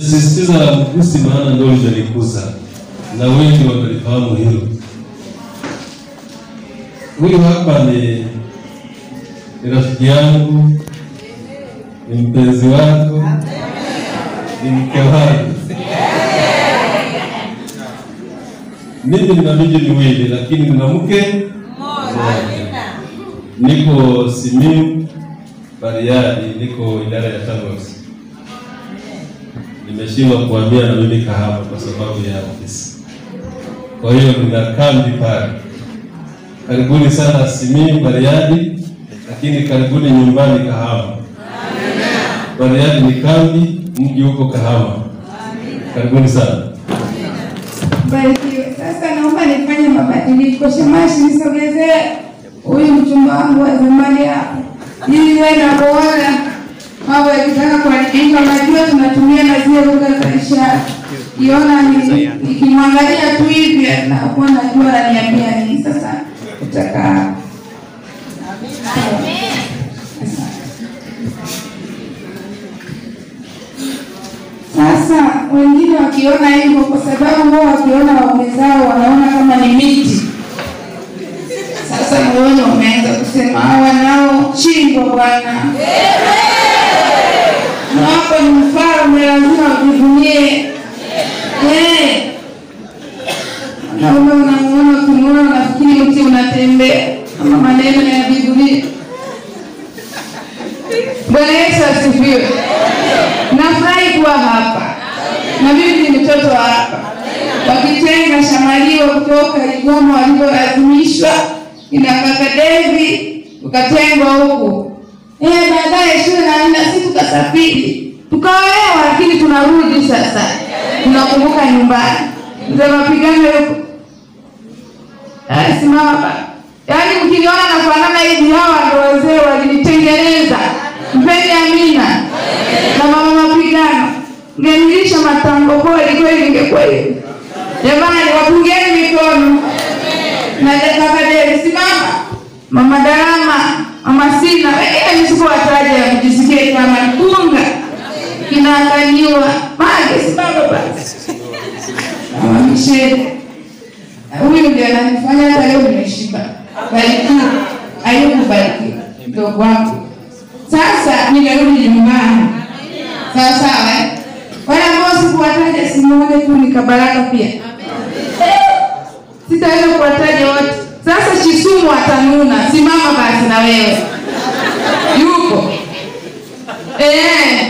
Sisitiza mgusi, maana ndio limelikuza na wengi wamelifahamu hilo. Huyu hapa ni ni rafiki yangu, ni mpenzi wako, ni mke wangu. Mimi nina miji miwili, lakini nina mke mmoja. Niko Simiyu Bariadi, niko idara ya TANROADS. Nimeshindwa kuhamia na mimi Kahama kwa sababu ya ofisi, kwa hiyo nina kambi pale. Karibuni sana Simiyu Bariadi, lakini karibuni nyumbani Kahama. Bariadi ni kambi, mji huko Kahama. Karibuni sana. Barikiwe. Sasa naomba nifanye mabadiliko. Shamashi, nisogezee huyu mchumba wangu wa zamani hapo, ili wewe napoona mambo yakitaka kuharibika, unajua tunatumia na zile lugha za ishara. Kiona ni- nikimwangalia tu hivi nakuwa najua ananiambia nini. Sasa utakaa Sasa wengine wakiona hivyo, kwa sababu wao wakiona waume zao wanaona kama ni miti. Sasa moyoni wameanza kusema hawa nao chingwa bwana, na hapo ni mfalme, lazima ujivunie. Eh. Wanaume unamuona, ukimwona unafikiri mti unatembea, kama maneno ya Biblia. Bwana Yesu asifiwe. Nafurahi kuwa hapa na mimi ni mtoto wa hapa, wakitenga shamalio kutoka Igoma walivyolazimishwa ina kaka Devi ukatengwa huku eh, baadaye shule na nina sisi tukasafiri tukaolewa, lakini tunarudi sasa, tunakumbuka nyumbani. Mzee mapigano yuko Eh, simama baba. Yaani mkiniona nafanana hivi, hawa ndo wazee walinitengeneza. Mpeni Amina na mama mapigano, ngenilisha matango kweli kweli, ingekuwa hivi. Jamani, wapungeni mikono na kaka Deli, simama. Mama Darama, mama Sina, wengine nisikuwataja mjisikie kama kunga kinaangaliwa. Mage, simama basi. Mama Michelle huyu ndio ananifanya hata leo nimeshiba. Barikiwa, Ayubu barikiwa, mdogo wangu. Sasa nimerudi nyumbani, sawa sawa. eh? Wale ambao sikuwataja simuone tu nikabaraka pia, sitaweza kuwataja wote. Sasa Chisumu atanuna, simama basi na wewe, yupo eh.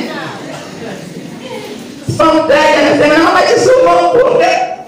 Sipomtaja nasema mama Chisumu mpunga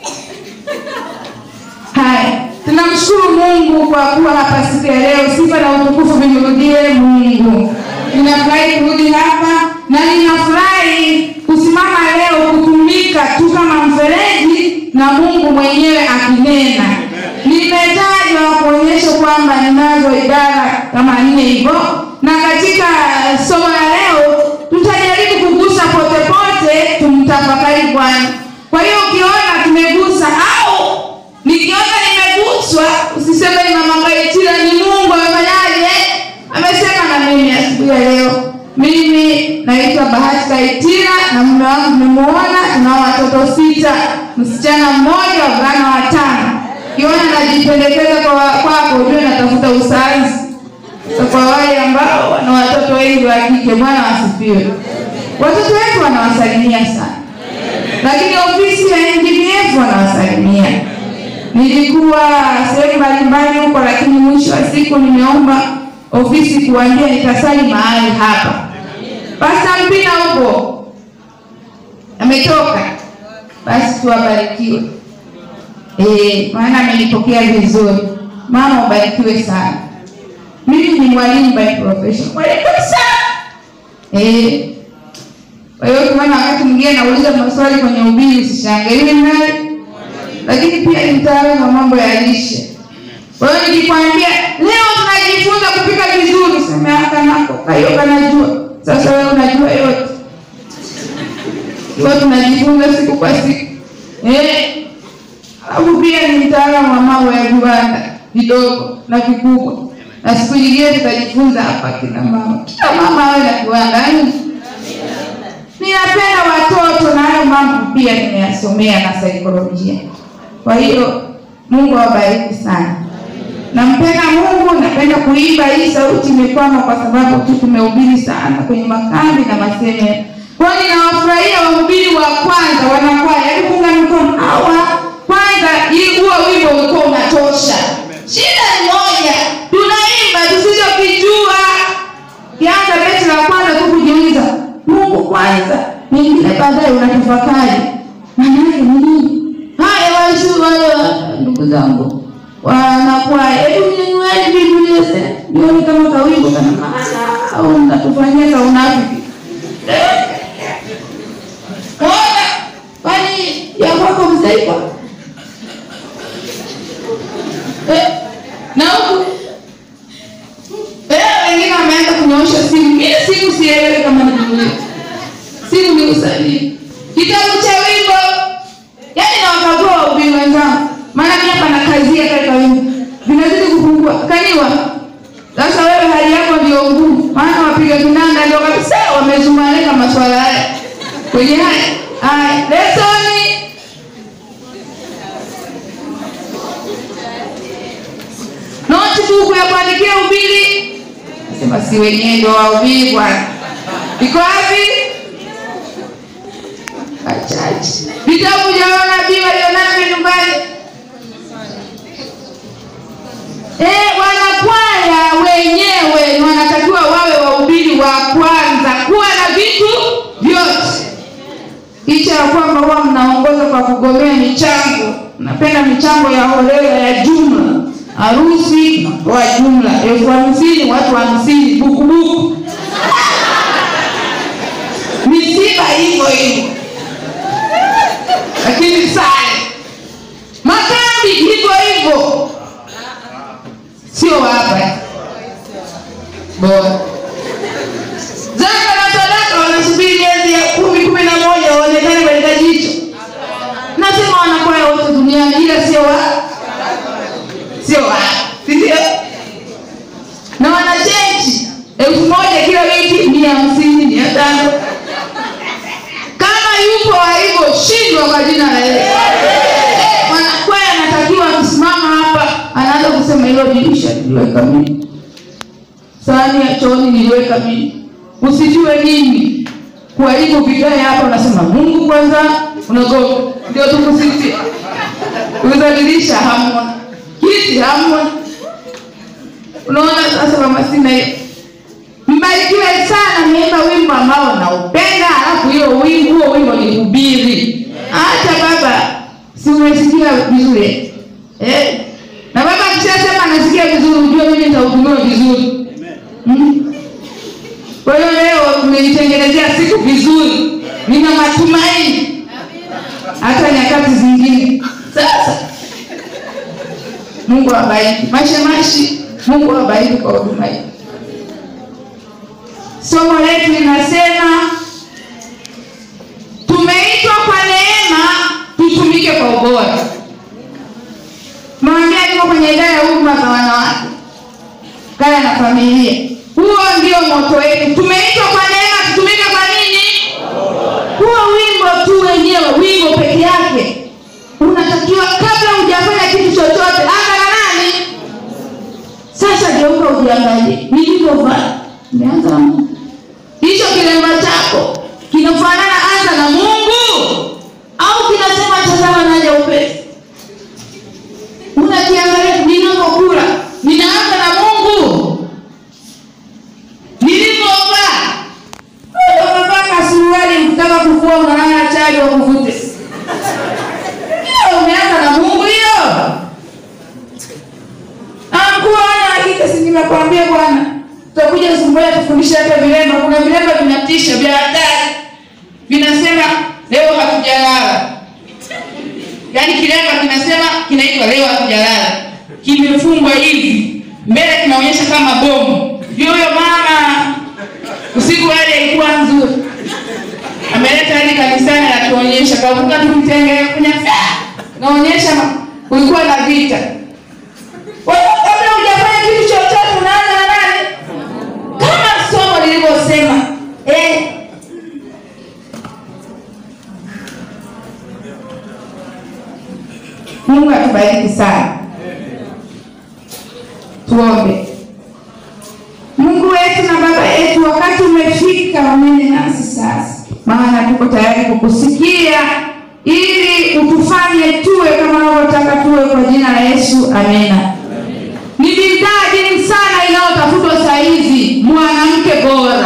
Haya, tunamshukuru Mungu kwa kuwa hapa siku ya leo. Sifa na utukufu vimrudie Mungu. Ninafurahi kurudi hapa na ninafurahi kusimama leo kutumika tu kama mfereji na Mungu mwenyewe akinena. Nimetajwa kuonyesha kwamba ninazo idara kama nne hivyo, na katika somo la leo tutajaribu kugusa pote pote, tumtafakari Bwana. Kwa hiyo ukiona tumegusa au nikiona nimeguswa, usiseme ni mama Ngaitira, ni Mungu amefanyaje, amesema na mimi asubuhi ya leo. Mimi naitwa Bahati Kaitira na mume wangu nimemuona, tunao watoto sita, msichana mmoja, wavulana watano. Kiona najipendekeza kwa kwako, ujue natafuta usazi. So kwa wale ambao wana watoto wengi wa kike, Bwana wasifiwe. Watoto wetu wanawasalimia sana, lakini ofisi ya NGBF wanawasalimia nilikuwa sehemu mbalimbali huko, lakini mwisho wa siku nimeomba ofisi kuambia nitasali mahali hapa. Pasta Mpina huko ametoka, basi tuwabarikiwe. Eh, maana amenipokea vizuri. Mama ubarikiwe sana. Mimi ni mwalimu by profession, mwalimu sana eh. Kwa hiyo ukiona wakati mwingine nauliza maswali kwenye ubiri, usishangalie naye lakini pia ni mtaalamu wa mambo ya lishe. Kwa hiyo nikikwambia leo tunajifunza kupika vizuri, sema haka nako kayo kanajua. Sasa wewe unajua yote, kwa tunajifunza siku kwa siku eh. Alafu pia ni mtaalamu wa mambo ya viwanda vidogo na vikubwa, na siku nyingine tutajifunza hapa kina mama, kila mama awe na kiwanda. Yaani ninapenda watoto na hayo mambo pia nimeyasomea na saikolojia. Kwa hiyo Mungu awabariki sana. Nampenda Mungu, napenda kuimba. Hii sauti imekwama kwa sababu tu tumehubiri sana kwenye makambi na maseme. Kwa hiyo ninawafurahia wahubiri wa kwanza wanakwaya, hebu funga mikono hawa kwanza. Hii huo wimbo ulikuwa unatosha. Shida ni moja, tunaimba tusichokijua. Kianza beti la kwanza tu kujiuliza Mungu kwanza, mengine baadaye unatafakari maana yake ni nini. Haya waishu wale wa- ndugu zangu wanakwaya, hebu nyanyueni Biblia sasa, nione kama kawimbo kana maana au mnatufanyia ka unafiki. Ona, kwani ya kwako mzaifa eh, na huku eh, wengine wameanza kunyoosha simu. Mimi simu sielewi kama ni Biblia, simu ni usalii, kitabu cha wimbo yaani nawakagua wahubiri wenzangu, maana mimi hapa nakazia katika wimbo vinazidi kupungua. Kaniwa sasa, wewe hali yako ndio ngumu, maana wapiga kinanda ndio kabisa wamezumaleka maswala haya kwenye haya haya lesoni notebook ya kuandikia ubiri, nasema si wenyewe ndio wahubiri bwana, iko wapi? Wachache vitabu vya manabii walionavyo nyumbani. Eh, wanakwaya wenyewe ni wanatakiwa wawe wahubiri wa kwanza, kuwa na vitu vyote, licha ya kwamba huwa mnaongoza kwa kugomea michango. Napenda michango ya holela ya jumla, harusi tunatoa jumla elfu hamsini watu hamsini bukubuku, misiba hivyo hivyo lakini sare makambi hivyo hivyo, sio hapa bora. Zaka na sadaka wanasubiri miezi ya kumi kumi na moja waonekane katika jicho. Nasema wanakwaya wote duniani, ila sio wa sio wa si ndio? Na wanachenji elfu moja kila wiki, mia hamsini mia tano kama yupo alivyoshindwa kwa jina la Yesu. Eh, Mwanakwaya anatakiwa akisimama hapa anaanza kusema hilo dirisha niliweka mimi, sahani ya chooni niliweka mimi, usijue nini kuharibu vigae hapa. Unasema Mungu kwanza, unagoga ndio tukusifia. Uza dirisha hamna, kiti hamna. Unaona sasa, kama sina hiyo Mbarikiwe sana, niimba wimbo ambao naupenda, alafu hiyo wimbo huo wimbo ni hubiri. Hata baba, si umesikia vizuri eh? Na baba akishasema anasikia vizuri, ujue mimi nitahudumiwa vizuri mm. Kwa hiyo leo tumenitengenezea siku vizuri, nina matumaini hata nyakati zingine. Sasa Mungu awabariki mashemashi, Mungu awabariki kwa huduma hii. Somo letu linasema tumeitwa kwa neema tutumike kwa ubora. Mwambia niko kwenye idara ya huduma za wanawake, kaya na familia. Huo ndio moto wetu, tumeitwa kwa neema tutumike kwa nini? Huo wimbo tu wenyewe, wimbo peke yake unatakiwa, kabla hujafanya kitu chochote, anza na nani? Sasa geuka ujiangalie, nilivyovaa nimeanza na Mungu. Hicho kilemba chako kinafanana anza na Mungu au kinasema tazama naja upesi? Unajiangalia, ninapokula ninaanza na Mungu, nilivyovaa. Wewe umevaa kasuruali, ukitaka kuvua unalala chali wa kuvute, hiyo umeanza na Mungu hiyo. Amkuwa wana hakika, si nimekwambia bwana tutakuja siku moja tufundishe hata vilemba. Kuna vilemba vinatisha vya hatari, vinasema leo hatujalala. Yaani kilemba kinasema kinaitwa leo hatujalala, kimefungwa hivi mbele, kinaonyesha kama bomu. Huyo mama usiku wale ilikuwa nzuri, ameleta hadi kanisani, anatuonyesha kavuka tukitenge kwenye naonyesha kulikuwa na vita. Kwa hiyo kabla hujafanya kitu chochote unaanza na nani? kama somo lilivyosema eh, Mungu atubariki sana. Tuombe. Mungu wetu na Baba yetu, wakati umefika, unene nasi sasa, maana tuko tayari kukusikia ili utufanye tuwe kama unavyotaka tuwe, kwa jina la Yesu, amena. Ni bidhaa adimu sana inayotafutwa saa hizi, mwanamke bora.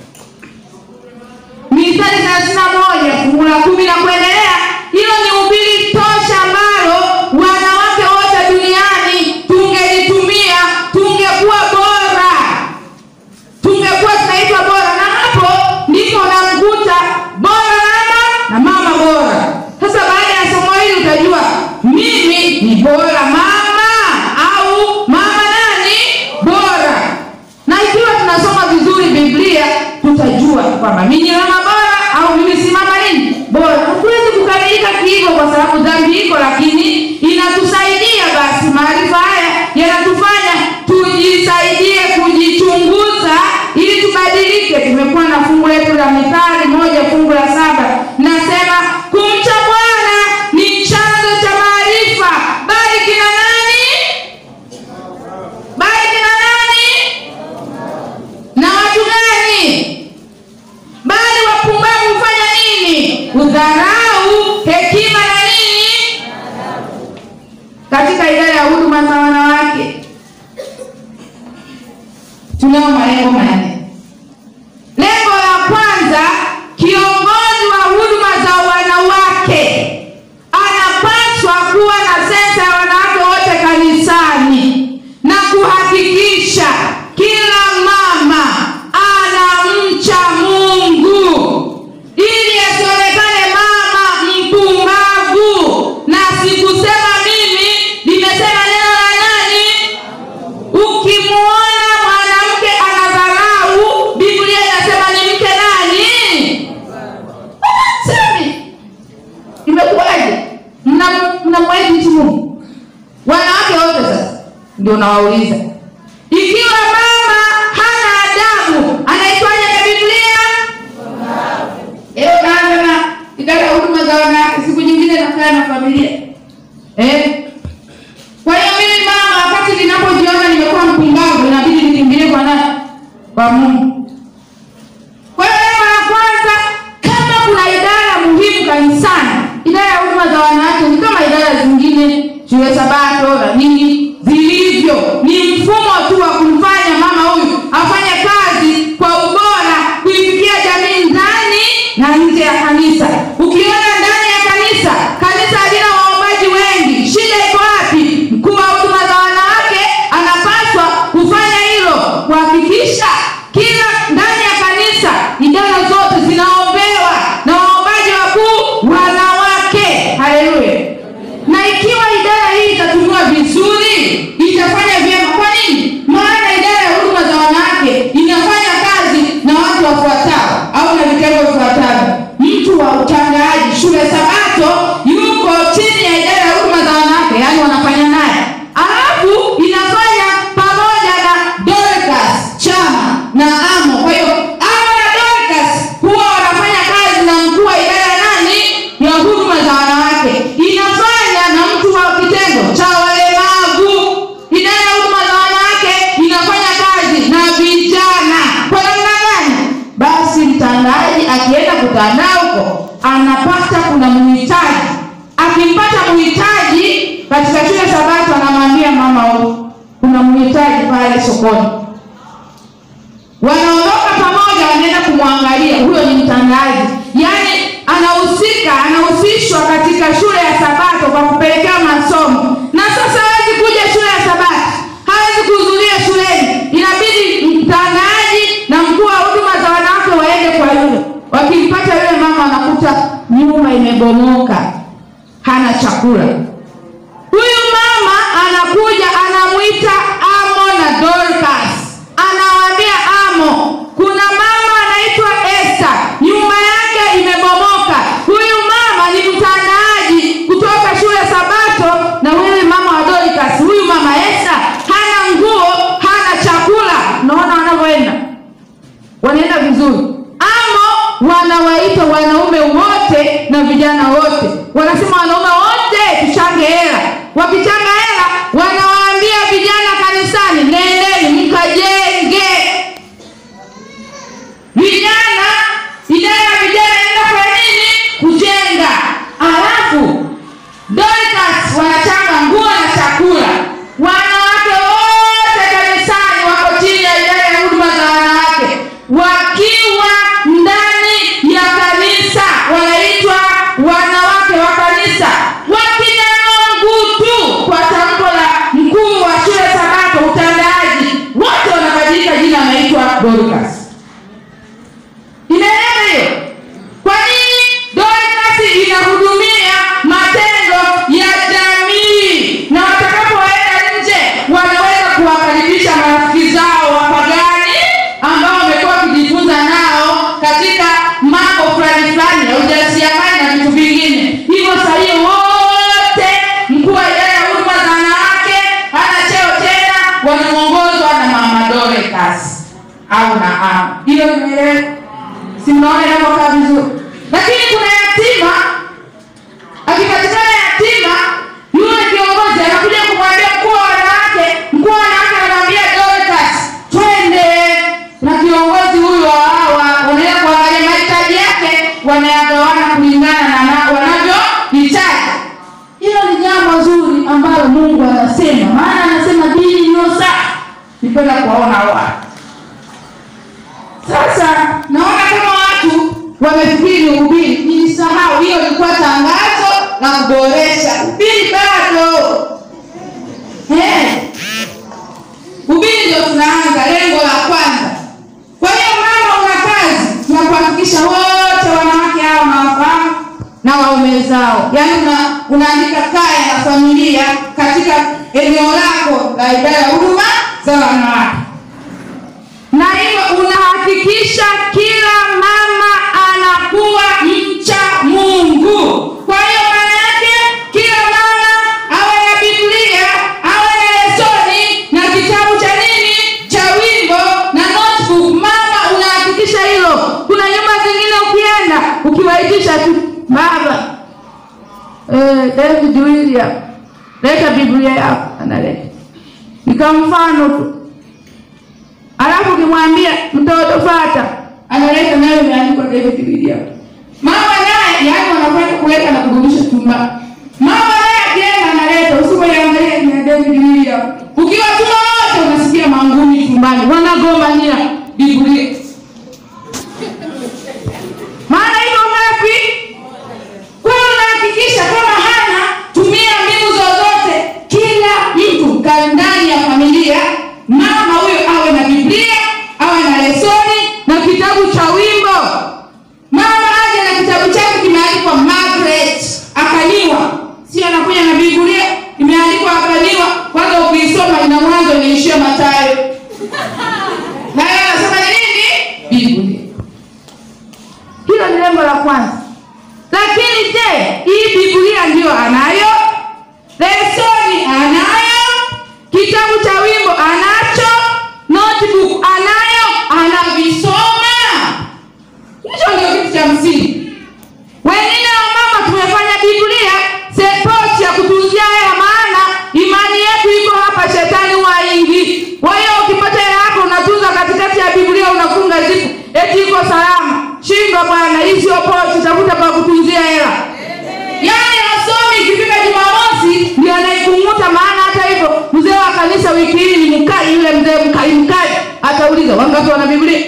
Mithali thelathini na moja fungu la kumi na kuendelea, hilo ni ubiri tosha ambalo wanawake wote duniani tungelitumia, tungekuwa bora, tungekuwa tunaitwa bora, na hapo ndipo unamkuta bora mama na mama bora. Sasa baada ya somo hili utajua mimi ni bora mama au mama nani bora, na ikiwa tunasoma vizuri Biblia tutajua kwamba mimi ni mama bora au mimi si mama nini bora. Hatuwezi kukamilika kihivyo kwa sababu dhambi iko, lakini inatusaidia. Basi maarifa haya yanatufanya tujisaidie kujichunguza ili tubadilike. Tumekuwa na fungu letu la Mithali moja fungu la saba nasema kumcha Bwana ni chanzo cha maarifa, bali kina nani? Bali kina nani? Na watu gani? Bali wapumbavu hufanya nini? Udharau hekima na nini? Katika idara ya huduma za wanawake tunao malengo manne. Lengo la kwanza, kiongozi wa huduma za wanawake anapaswa kuwa na sensa ya wanawake wote kanisani na kuhakikisha kila mama anamcha Mungu ili asionekane mama mpumbavu. Na sikusema mimi, nimesema neno la nani? Ukimwona mwanamke anadharau, Biblia inasema ni mke nani? Semi imekuwaje? Mna- mnamwahi mtu Mungu? Wanawake wote sasa ndio nawauliza, ikiwa mama hana adabu anaitwaje kwa Biblia? Leo naanza na idara ya huduma za wanawake, siku nyingine nakaa na familia eh? Kwa hiyo mimi mama, wakati ninapojiona nimekuwa mpumbavu, inabidi nikimbilie kwa nani? Kwa Mungu. Kwa hiyo lengo la kwanza, kama kuna idara muhimu kanisani, idara ya huduma za wanawake ni kama idara zingine, shule Sabato na nini zilivyo, ni mfumo tu wa kumfanya mama huyu afanye kazi kwa ubora, kuifikia jamii ndani na nje ya kanisa. Ukiona ndani ya kanisa, kanisa halina waombaji wengi, shida iko wapi? Mkuu wa huduma za wanawake anapaswa kufanya hilo, kuhakikisha kila ndani ya kanisa idara zote zinaombewa na waombaji wakuu wanawake. Haleluya! Na ikiwa idara hii itatumiwa vizuri, itafanya vyema. Kwa nini? Maana idara ya huduma za wanawake inafanya kazi na watu wafuatao au na vitengo vifuatavyo. Mtu wa utangazaji shule Sabato yuko chini ya idara ya huduma za wanawake, yaani wanafanya naye, alafu inafanya pamoja na Dorcas chama na Amo. Kwa hiyo Amo na Dorcas huwa wanafanya kazi na mkuu wa idara nani ya huduma za wanawake, inafanya na mtu wa kitengo cha walemavu. Idara ya huduma za wanawake inafanya kazi na vijana. Kwa namna gani? Basi mtangazaji akienda kutandaa huko anapata kuna mhitaji, akimpata mhitaji katika shule Sabato anamwambia mama huyu kuna mhitaji pale sokoni wanaondoka pamoja, wanaenda kumwangalia. Huyo ni mtangazaji, yaani anahusika, anahusishwa katika shule ya Sabato kwa kupelekea masomo. Na sasa hawezi kuja shule ya Sabato, hawezi kuhudhuria shuleni, inabidi mtangazaji na mkuu wa huduma za wanawake waende kwa yule. Wakimpata yule mama, wanakuta nyumba imebomoka, hana chakula. Huyu mama anakuja anamwita Amo na Dorcas, anawaambia Amo, kuna mama anaitwa Esther, nyumba yake imebomoka. Huyu mama ni mtandaaji kutoka shule Sabato, na wewe mama wa Dorcas, huyu mama Esther hana nguo, hana chakula. Unaona wanavyoenda, wanaenda vizuri. Amo wanawaita wanaume wote na vijana wote, wanasema wanaume wote tuchange hela wakichanga hela wanawaambia vijana kanisani nendeni mkajenge vijana idara ya vijana inaenda kwa nini kujenga alafu Dorcas wanachanga nguo na chakula wanawake wote kanisani wako chini ya idara ya huduma za wanawake wakiwa ndani ya kanisa wanaitwa wanawake wa kanisa wakinyanyua ngutu kwa tamko la mkuu wa shule sabato utandaaji wote wanabadilika jina wanaitwa Dorcas inaeleza hiyo kwa nini Dorcas inahudumia matendo ya jamii na watakapoenda nje wanaweza kuwakaribisha marafiki zao wapagani ambao wamekuwa wakijifunza nao katika mambo fulani fulani ya ujasiriamali na vitu vingine hivyo saa hiyo wote mkuu wa idara ya huduma za wanawake hana cheo tena wanaongozwa na mama Dorcas au na ama hiyo nimeeleweka si mnaona inavyokaa vizuri lakini kuna yatima akipatikana yatima yule kiongozi anakuja kumwambia mkuu wa wanawake mkuu wa wanawake anamwambia Dorcas twende na kiongozi huyu wa hawa wanaenda kuangalia mahitaji yake wanayagawana kulingana na na- wanavyohitaji hilo ni jambo zuri ambalo mungu anasema maana anasema dini iliyo safi nipenda kuwaona watu sasa naona kama watu wamefikiri ni ubiri nilisahau hiyo ilikuwa tangazo la kuboresha ubiri bado Eh. ubiri ndio tunaanza lengo la kwanza kwa hiyo mama una kazi ya kuhakikisha wote wanawake hao wanawafahamu na waume zao yaani una, unaandika kaya na familia katika eneo lako la idara ya huduma za wanawake na hivyo unahakikisha kila mama anakuwa mcha mungu kwa hiyo maana yake kila mama awe na biblia awe na lesoni na kitabu cha nini cha wimbo na notebook mama unahakikisha hilo kuna nyumba zingine ukienda ukiwaitisha tu baba eh, david william leta biblia yako analeta ika mfano tu alafu ukimwambia mtoto fata analeta nayo imeandikwa David William. Mama naye yani wanakwenda kuweka na kurudisha chumbani. Mama naye akienda analeta usipoiangalia ni ya David William. Ukiwa tuma wote unasikia mangumi chumbani wanagombania Biblia. Maana hivyo ngapi? Kwa hiyo unahakikisha kama hana tumia mbinu zozote, kila mtu ka ndani ya familia, mama huyo awe na Biblia, awe na lesoni na kitabu cha wimbo. Mama aje na kitabu chake kimeandikwa Margaret akaliwa, sio anakuja na Biblia imeandikwa akaliwa. Kwanza ukiisoma ina mwanzo inaishia Mathayo, na yeye anasema ni nini? Biblia. Hilo ni lengo la kwanza. Lakini je, hii Biblia ndiyo anayo? Lesoni anayo? Kitabu cha wimbo anacho? Notebook anayo? Anavisoma? Hicho ndio kitu cha msingi. Wengine wa mama tumefanya Biblia sepochi ya kutunzia hela, maana imani yetu iko hapa, shetani waingi. Kwa hiyo ukipata hela yako unatunza katikati ya Biblia, unafunga zipu, eti iko salama. Shindwa bwana, hii sio pochi, tafuta pa kutunzia hela. Yaani asomi ikifika Jumamosi ndio anaikung'uta, maana hata hivyo mzee wa kanisa wiki hii ni mkali, yule mzee mkali mkali, atauliza wangapi wana Biblia?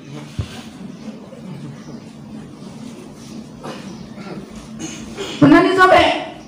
unanisomea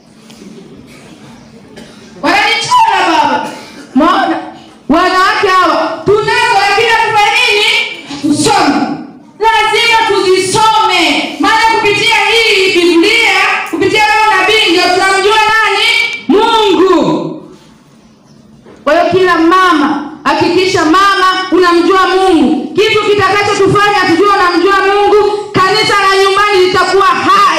wananichora baba maona wanawake hawa tunazo lakini hatufanya nini tusome lazima tuzisome maana kupitia hii biblia kupitia roho nabii ndio tunamjua nani mungu kwa hiyo kila mama hakikisha mama unamjua mungu kitu kitakachotufanya tujue unamjua mungu kanisa la nyumbani litakuwa hai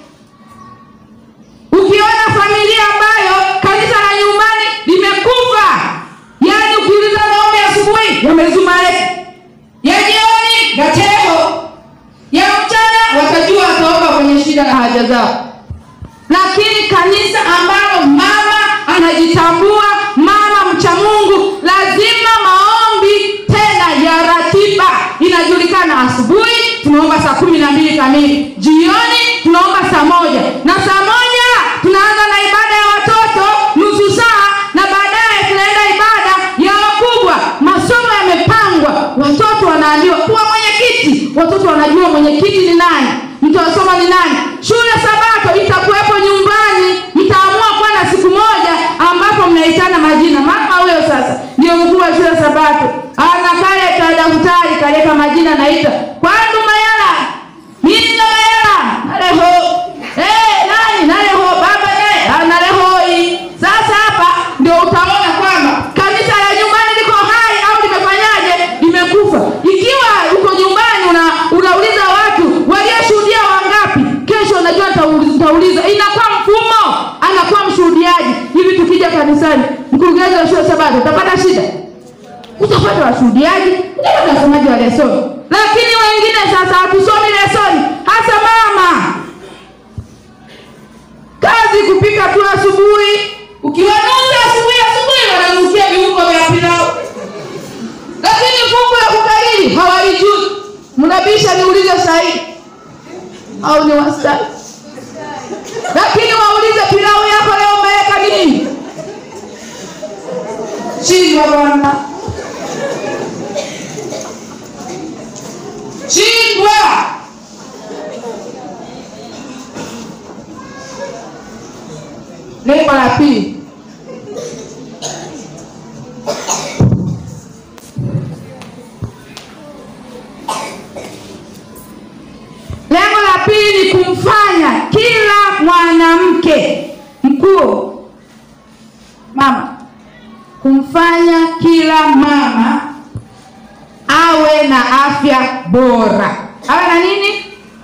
ukiona familia ambayo kanisa la nyumbani limekufa yaani ukiuliza maombi asubuhi yamezumareka ya jioni gateo ya mchana watajua wataomba kwenye shida na haja zao lakini kanisa ambalo mama anajitambua mama mcha mungu lazima maombi tena ya ratiba inajulikana asubuhi tunaomba saa kumi na mbili kamili jioni tunaomba saa moja na saa moja tunaanza na ibada ya watoto nusu saa na baadaye tunaenda ibada ya wakubwa masomo yamepangwa watoto wanaambiwa kuwa mwenyekiti watoto wanajua mwenyekiti ni nani mtawasoma ni nani shule sabato itakuwepo nyumbani mtaamua kuwa na siku moja ambapo mnaitana majina mama huyo sasa ndio mkuu wa shule sabato ana kale ka daftari kaleka majina naita kwandu mayala minga mayala naleho eh nani naleho baba naye analehoi sasa hapa ndio utaona kwamba kanisa la nyumbani liko hai au limefanyaje limekufa ikiwa uko nyumbani una, unauliza watu walioshuhudia wangapi kesho unajua utauliza inakuwa mfumo anakuwa mshuhudiaji hivi tukija kanisani mkurugenzi wa shule sabato utapata shida utapata washuhudiaji utapata wasomaji wa lesoni lakini wengine sasa hatusomi lesoni hasa mama kazi kupika tu asubuhi ukiwanuza asubuhi asubuhi wananukia viungo vya pilau lakini fungu ya kukariri hawaijui mnabisha niulize sahihi au ni wastani lakini waulize pilau yako leo umeweka nini chingwa bwana chingwa lengo la pili lengo la pili ni kumfanya kila mwanamke mkuu mama kumfanya kila mama awe na afya bora awe na nini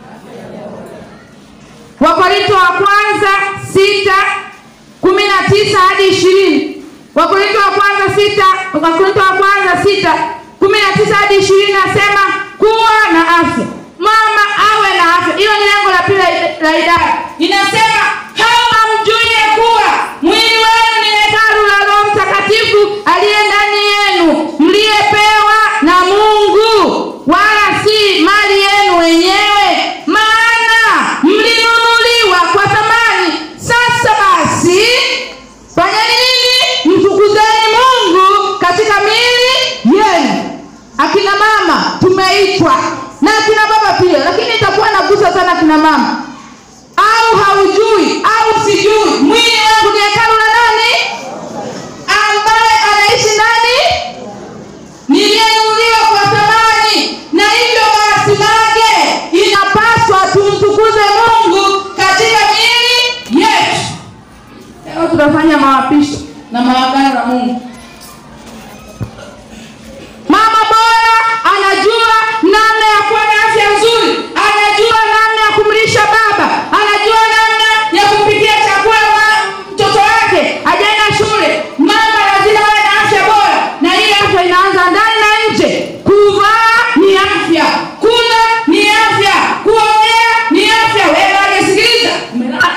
wakorinto wa kwanza sita kumi na tisa hadi ishirini wakorinto wa kwanza sita wakorinto wa kwanza sita kumi na tisa hadi ishirini nasema kuwa na afya mama awe na afya hiyo ni lengo la pili la- la idara inasema hao hamjui ya kuwa mwili wenu ni hekalu la roho mtakatifu aliye ndani yenu mliyepewa na mungu wala si mali yenu wenyewe maana mlinunuliwa kwa thamani sasa basi fanyeni nini mtukuzeni mungu katika miili yenu akina mama tumeitwa na akina baba pia lakini itakuwa nagusa sana akina mama au haujui au sijui mwili wangu ni hekalu la nani ambaye anaishi ndani niliyenunuliwa kwa thamani na hivyo basi mage inapaswa tumtukuze mungu katika miili yetu leo tunafanya mawapisho na maagano na mungu mama bora anajua namna ya kuwa na afya nzuri anajua namna ya kumlisha baba anajua namna ya kumpikia chakula ma- mtoto wake ajaenda shule mama lazima awe na afya bora na hii afya inaanza ndani na nje kuvaa ni afya kula ni afya kuongea ni afya wewe alisikiliza umelala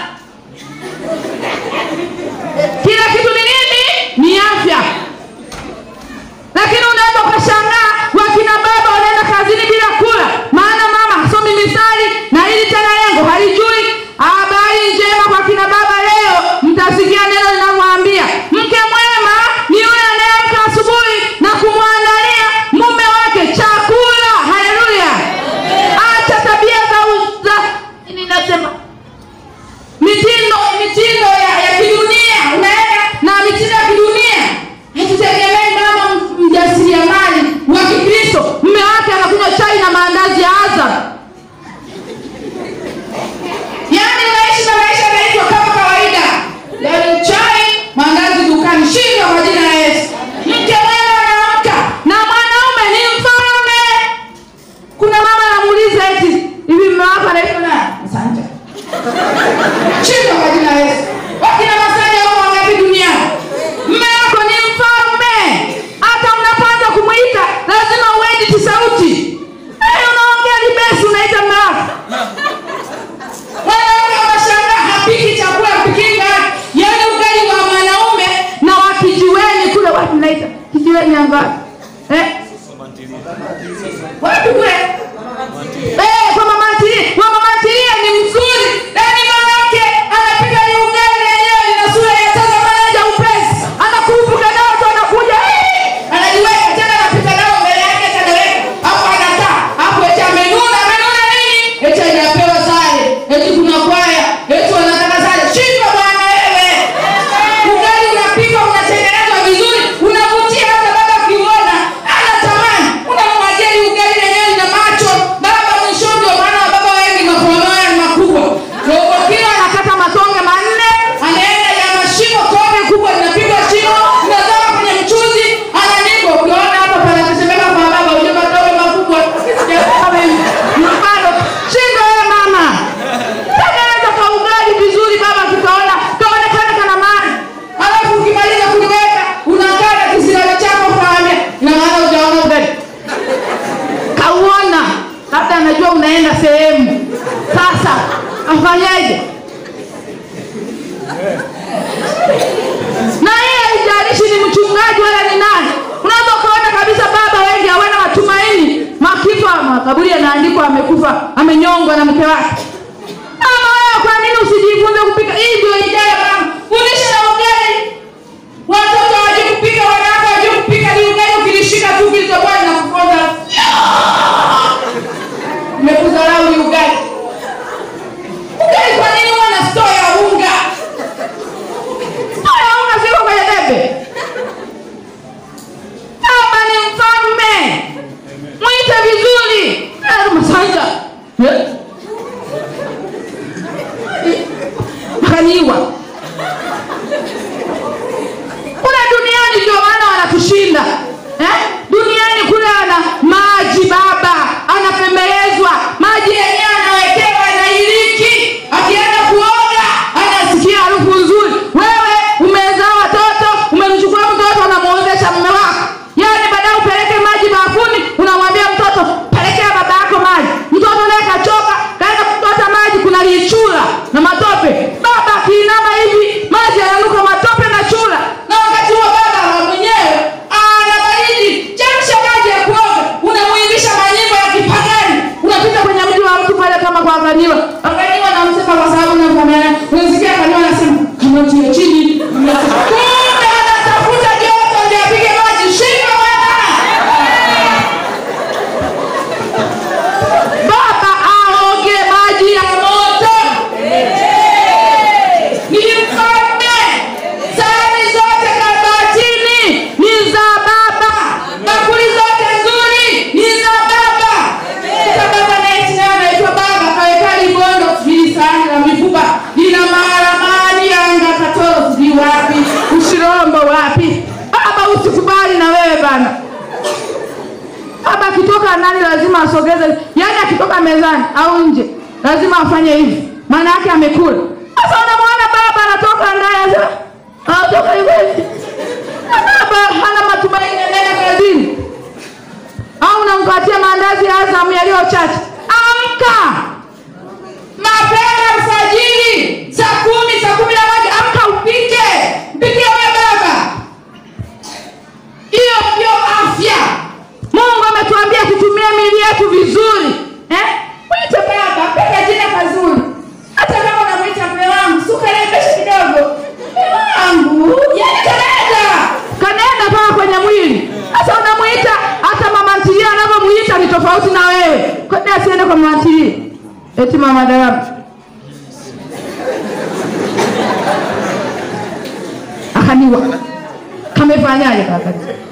kila kitu ni nini ni afya lakini unaweza ukashangaa wakina baba wanaenda kazini bila kula maana mama hasomi misali na hili tena lengo halijui habari njema kwa kina baba leo mtasikia neno linavyoambia mke mwema ni yule anayeamka asubuhi na kumwandalia mume wake chakula haleluya acha tabia za, za nini nasema mitindo mitindo ya, ya kidunia unaenda na mitindo ya kidunia hatutegemei mama m- mjasiriamali wa kikristo mme wake anakunywa chai na maandazi ya azam yaani unaishi na maisha yanaitwa kama kawaida leo chai maandazi dukani shindwa kwa jina la yesu mke mwema anaamka na mwanaume ni mfalme kuna mama anamuuliza eti hivi mme wako anaitwa nani asante Shindwa kwa jina la Yesu. Wakina Masanja wako wangapi duniani? Mme wako ni mfalme. Hata unapoanza kumwita lazima uediti sauti. Hey, unaongea libesi unaita mme wako. Wanawake wanashangaa hapiki chakula pikinga. Yaani ugali wa mwanaume kijiweni angapi eh? wapi kule Eh, kwa mama ntilie kwa mama ntilie ni mzuri yaani mwanamke anapika ni ugali yenyewe ina sura ya sasa manaja upesi anakurupuka nao tu anakuja eh, anajiweka tena anapita nao mbele yake kanaweka hapo anakaa hapo eti amenuna amenuna nini eti hajapewa sare eti kuna kwaya eti wanataka sare shindwa bwana wewe ugali unapika unatengenezwa vizuri unavutia hata baba ukiuona anatamani unamwagia hii ugali lenyewe ina macho baba mwisho ndio maana baba wengi makono yao ni makubwa robo kilo anakata matonge manne anaenda ya mashimo kobe kubwa linapigwa shimo linazama kwenye mchuzi ananigo ukiona hapa panatetemeka kwa baba uje matonge makubwa mfano shindo wewe mama tengeneza ka ugali vizuri baba kikaona kaonekana kana maana alafu ukimaliza kuliweka unakaa na kisirani chako kaambia ina maana ujaona ugali kauona labda anajua unaenda sehemu sasa afanyeje na yeye haijalishi ni mchungaji wala ni nani unaweza ukaona kabisa baba wengi hawana matumaini makifa makaburi yanaandikwa amekufa amenyongwa na mke wake mama wewe kwa nini usijifunze kupika hii ndio idea mama fundisha na ugali watoto waje kupika wanawake waje kupika ni ugali ukilishika tu kilichokuwa linakuponza nimekudharau ni ugali ugali kwa nini huwa na store ya unga store ya unga siko kwenye debe baba ni mfalme mwite vizuri Eh, masanja Eh? akaniwa kule duniani ndio maana wanatushinda eh? duniani kule ana maji baba anapembelezwa maji yenyewe anawekewa anailiki akienda kuoga anasikia harufu nzuri wewe umezaa watoto umemchukua mtoto unamwozesha mume wako yaani baadaye upeleke maji bafuni unamwambia mtoto pelekea baba yako maji mtoto naye kachoka kaenda kuchota maji kuna lichura na matope baba akiinama hivi maji yananuka matope na chura na wakati huo baba mwenyewe ana baridi chemsha maji ya kuoga unamuimbisha manyimbo ya kipagani unapita kwenye mji wa mtu pale kama kwa aganiwa aganiwa namsema kwa sababu namfamiana unasikia aganiwa anasema kamati ya chini kumbe anatafuta joto ndio apige maji shika bwana baba aoge maji ya moto ni mfalme sahani zote kabatini ni za baba bakuli zote nzuri ni za baba sasa baba naye naye anaitwa baba kaweka libondo sijui sahani la mifupa lina maharamani yanga katoro sijui wapi ushirombo wapi baba usikubali na wewe bana baba akitoka nani lazima asogeze yaani akitoka mezani au nje lazima afanye hivi maana yake amekula sasa unamwona baba anatoka ndani anasema anatoka hivi hivi. Na baba hana matumaini anaenda kazini au unampatia maandazi ya azamu yaliyo chache amka mapema alfajiri saa kumi saa kumi na moja amka upike mpikie huyo baba hiyo ndio afya mungu ametuambia tutumie mili yetu vizuri eh? mwite baba peka jina kazuri hata kama unamwita mme wangu sukarembeshe kidogo mme wangu yani kanenda kanenda mpaka kwenye mwili sasa unamwita hata mama ntilie anavyomwita ni tofauti na wewe kwani asiende kwa mama ntilie eti mama darama akaniwa kamefanyaje kaka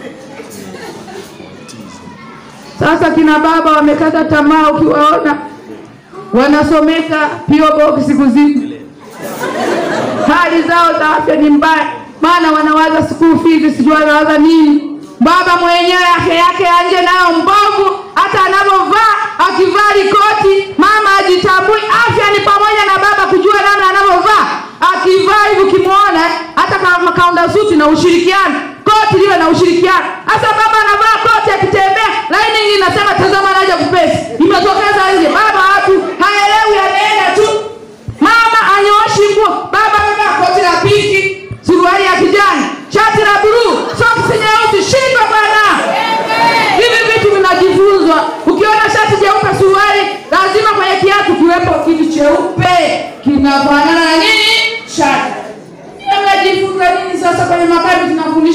sasa kina baba wamekata tamaa ukiwaona wanasomeka pio box siku zizi hali zao za afya ni mbaya maana wanawaza school fees sijui wanawaza nini baba mwenyewe afya yake ya nje nayo mbovu hata anavyovaa akivaa likoti mama ajitambui afya ni pamoja na baba kujua namna anavyovaa akivaa hivi ukimwona hata kama kaunda suti na ushirikiano koti liwe na ushirikiano hasa baba anavaa koti akitembea lining inasema tazama naja kupesi imetokeza nje baba watu haelewi anaenda tu mama anyooshi nguo baba amevaa koti la pinki suruali ya kijani shati la buluu soksi nyeusi shindwa bwana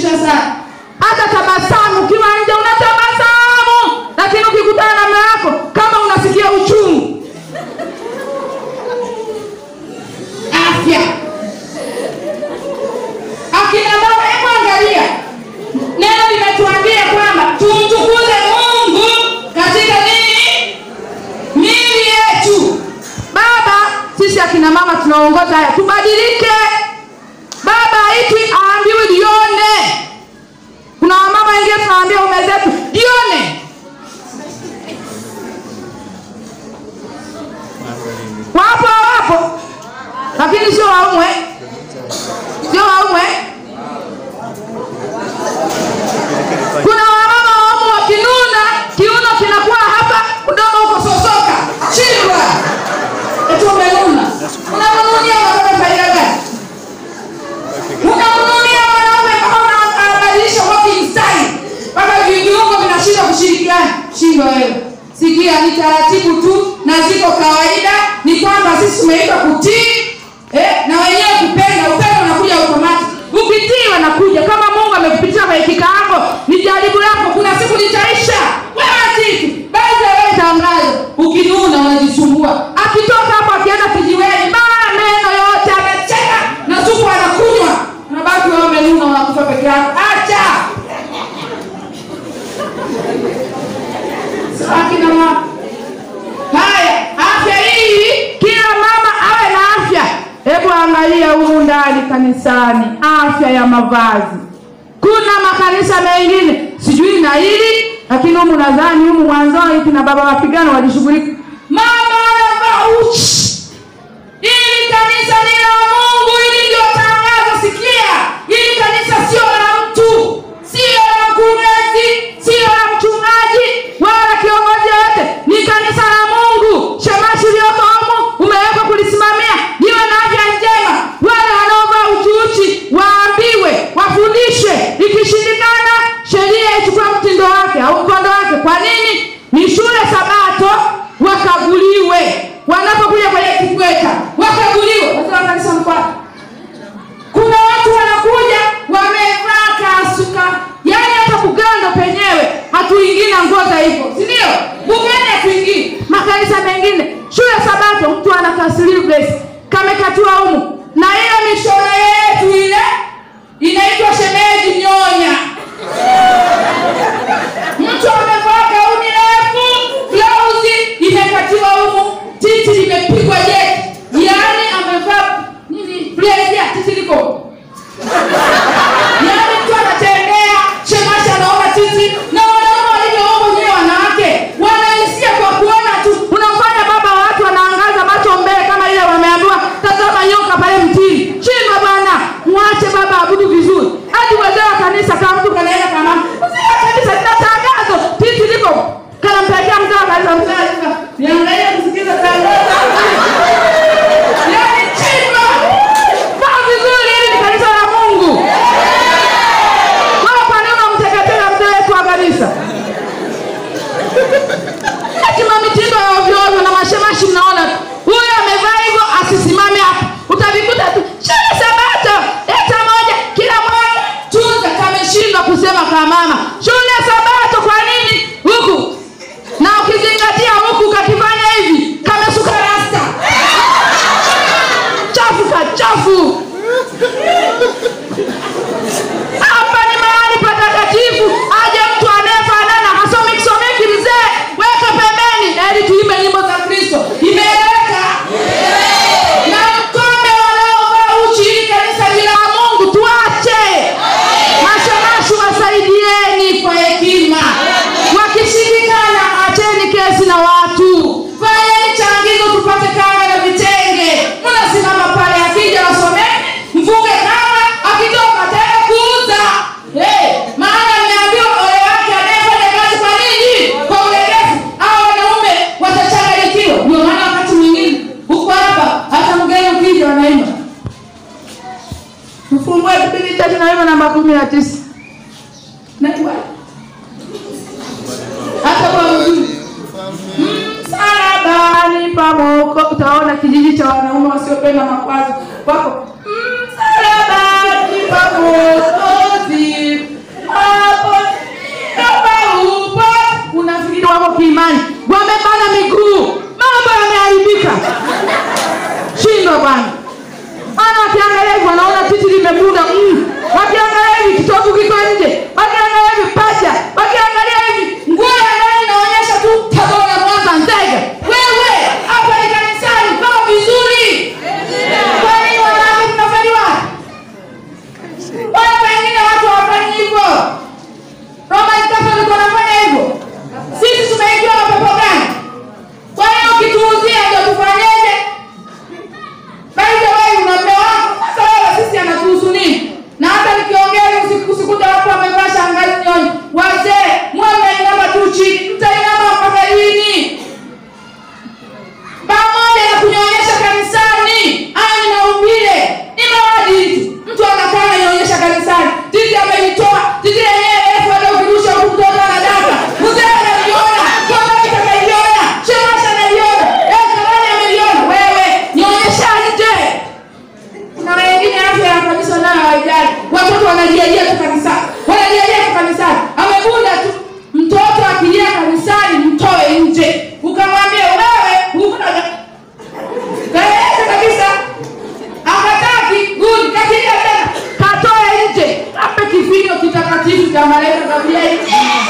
inasikitisha sana hata tabasamu ukiwa nje unatabasamu lakini ukikutana na mume wako kama unasikia uchungu afya akina baba hebu angalia neno limetuambia kwamba tumtukuze mungu katika nini mili yetu baba sisi akina mama tunaongoza haya tubadilike baba haitwi aambiwi jione kuna wamama wengine tunaambia ume zetu jione wapo wapo lakini sio waumwe sio waumwe kuna wamama waumu wakinuna kiuno kinakuwa hapa mdomo uko sosoka chindwa eti umenuna unanununia wanaume faida gani unanununia wanaume mpaka unabadilisha walking style mpaka viungo vinashindwa kushirikiana shindwa wewe sikia ni taratibu tu na ziko kawaida ni kwamba sisi tumeitwa kutii eh, na wenyewe kupenda upendo unakuja automatic ukitii wanakuja kama mungu amekupitia kwenye kikaango ni jaribu lako kuna siku litaisha wewe titi basi wewe tangazo ukinuna unajisumbua akitoka hapo akienda kijiweni baa meno yote amecheka na supu anakunywa unabaki wewe umenuna unakufa peke yako acha akina mama haya afya hii kila mama awe na afya hebu angalia humu ndani kanisani afya ya mavazi kuna makanisa mengine sijui na hili lakini humu nadhani humu mwanzoni kina baba mapigano walishughulika mama anavaa uchi ili kanisa ni la mungu ili ndio tangazo sikia ili kanisa sio la mtu sio la mkurugenzi sio la mchungaji wala kiongozi yoyote ni kanisa la mungu shamashi iliyoko humu umewekwa kulisimamia liwe na afya njema wale wanaovaa uchiuchi waambiwe wafundishwe ikishindikana sheria ichukue mtindo wake au mkondo wake kwa nini ni shule sabato wakaguliwe wanapokuja kwenye kikweta wakaguliwe wazee wa kanisa mkwata kuna watu wanakuja wamevaa kasuka yaani hata kugando penyewe hatuingii na nguo za hivyo sindio bugani hatuingii makanisa mengine shule sabato mtu ana kaslives kamekatiwa humu na ile mishoro yetu ile inaitwa shemeji nyonya mtu amevaa gauni refu blausi imekatiwa humu titi limepigwa jeki yaani amevaa nini blazer titi liko yaani mtu anatembea shemashi anaona titi na wanaume walivyoomba wenyewe wanawake wanahisia kwa kuona tu unamfanya baba wa watu wanaangaza macho mbele kama ile wameambiwa tazama nyoka pale mtini chindwa bwana mwache baba abudu vizuri hadi wazee wa kanisa kama mtu kanaenda kama mzee wa kanisa lina tangazo titi liko kanampelekea mzee wa kanisa mzee wa kanisa niangalie kusikiza tangazo yaani chindwa kaa vizuri hili ni kanisa la mungu wewe kwa nini unamteketeza mzee wetu wa kanisa eti mamitindo ya ovyoovyo na mashemashi mnaona tu huyo amevaa hivyo asisimame hapo utavikuta tu shule sabato leta moja kila moja tunza kameshindwa kusema kwa mama shule sabato kwa nini huku na ukizingatia huku kakifanya hivi kamesuka rasta chafu kachafu hapa ni mahali patakatifu aje mtu anayefanana hasomi kisomeki mzee weka pembeni ili tuimbe nyimbo za kristo imeeleweka na mkome wanaovaa uchi hili kanisa ni la mungu tuache mashamashi wasaidieni kwa hekima wakishindikana acheni kesi na watu fanyeni changizo tupate kanga na vitenge mnasimama pale akija wasomeni mfunge kanga akitoka tena kuuza hey, maana ameambiwa ole wake anayefanya kazi kwa nini kwa ulegevu au wanaume watachanganyikiwa ndio maana wakati mwingine huko hapa hata mgeni ukija wanaimba mfungue kipindi tatu naimba namba kumi na tisa Najua. hata kwa mzuri msalabani pamoko utaona kijiji cha wanaume wasiopenda makwazo wako msalabani pamokozi kiimani wamebana miguu mambo yameharibika shindwa bwana maana wakiangalia hivi wanaona titi limebuna mm. wakiangalia hivi kitovu kiko nje wakiangalia hivi pacha wakiangalia hivi nguo ya ndani inaonyesha tu tabora mwanza nzega wewe hapa ni kanisani vaa vizuri kwa nini wanawake tunafanywa Mbona pengine watu hawafanyi hivyo roman catholic wanafanya hivyo sisi tumeingiwa na pepo gani kwa hiyo ukituuzia ndio tufanyeje by the way una mume wako sasa wewe sisi anatuhusu nini na hata nikiongea hivi usiku- usikuta watu wamevaa shangazi nyoni wazee mwe mnainama tu chini mtainama mpaka lini pamoja na kunyonyesha kanisani hayo ni maumbile ni maadili tu mtu anakaa ananyonyesha kanisani titi amelitoa titi lenyewe refu hata ukirusha huku mtoto anadaka mzee analiona kamati analiona shemasha analiona eh, kamani ameliona wewe nyonyesha nje kuna wengine afya ya kabisa nayo haijali watoto wanalialia tu kanisani wanalialia tu kanisani amebunda tu mtoto akilia kanisani mtoe nje ukamwambia wewe huna kaeleza kabisa akataki good kakilia tena katoe nje ape kifinyo kitakatifu cha malaika gabrieli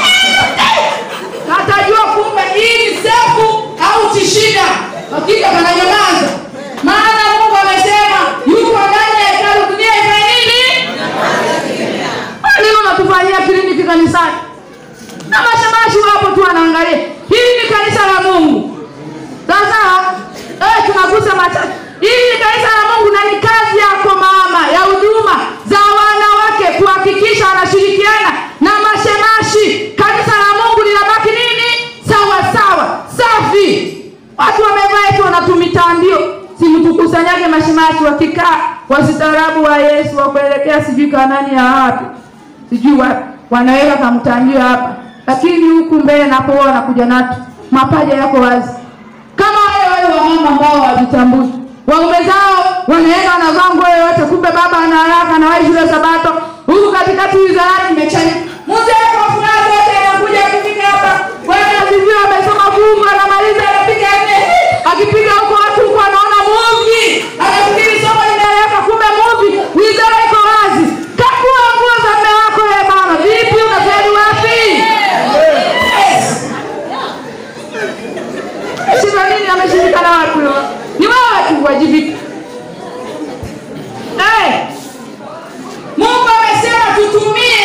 katajua kumbe hii ni sefu au tishida hakika kananyamaza maana mungu amesema yuko ndani ya hekalu dunia ifanye nini lini unatufanyia kliniki kanisani na mashamashi wapo tu wanaangalia hili ni kanisa la mungu sasa eh, tunagusa machache hili ni kanisa la mungu na ni kazi yako mama ya huduma za wanawake kuhakikisha wanashirikiana na mashemashi kanisa la mungu linabaki nini sawa sawa safi watu wamevaa eti wanatumitandio simtukusanyage mashemashi wakikaa wasitaarabu wa yesu wakuelekea sijui kanani ya wapi sijui wapi wanaweka kamtandio hapa lakini huku mbele napoa wanakuja natu mapaja yako wazi kama wale wale wamama ambao hawajitambui waume zao wanaenda wanavaa nguo yoyote kumbe baba ana haraka anawahi shule sabato huku katikati wizarani imechani mzee kwa furaha zote anakuja akifika hapa bwana asifiwe amesoma fungu anamaliza anapiga nne akipiga huko watu huko anaona muvi anafikiri somo linaeleweka kumbe muvi wizara iko wazi kakua nguo za mme wako ye mama vipi unafeli wapi yes. shida nini ameshirika na watu yo ni wewe tu wajibika hey. mungu amesema tutumie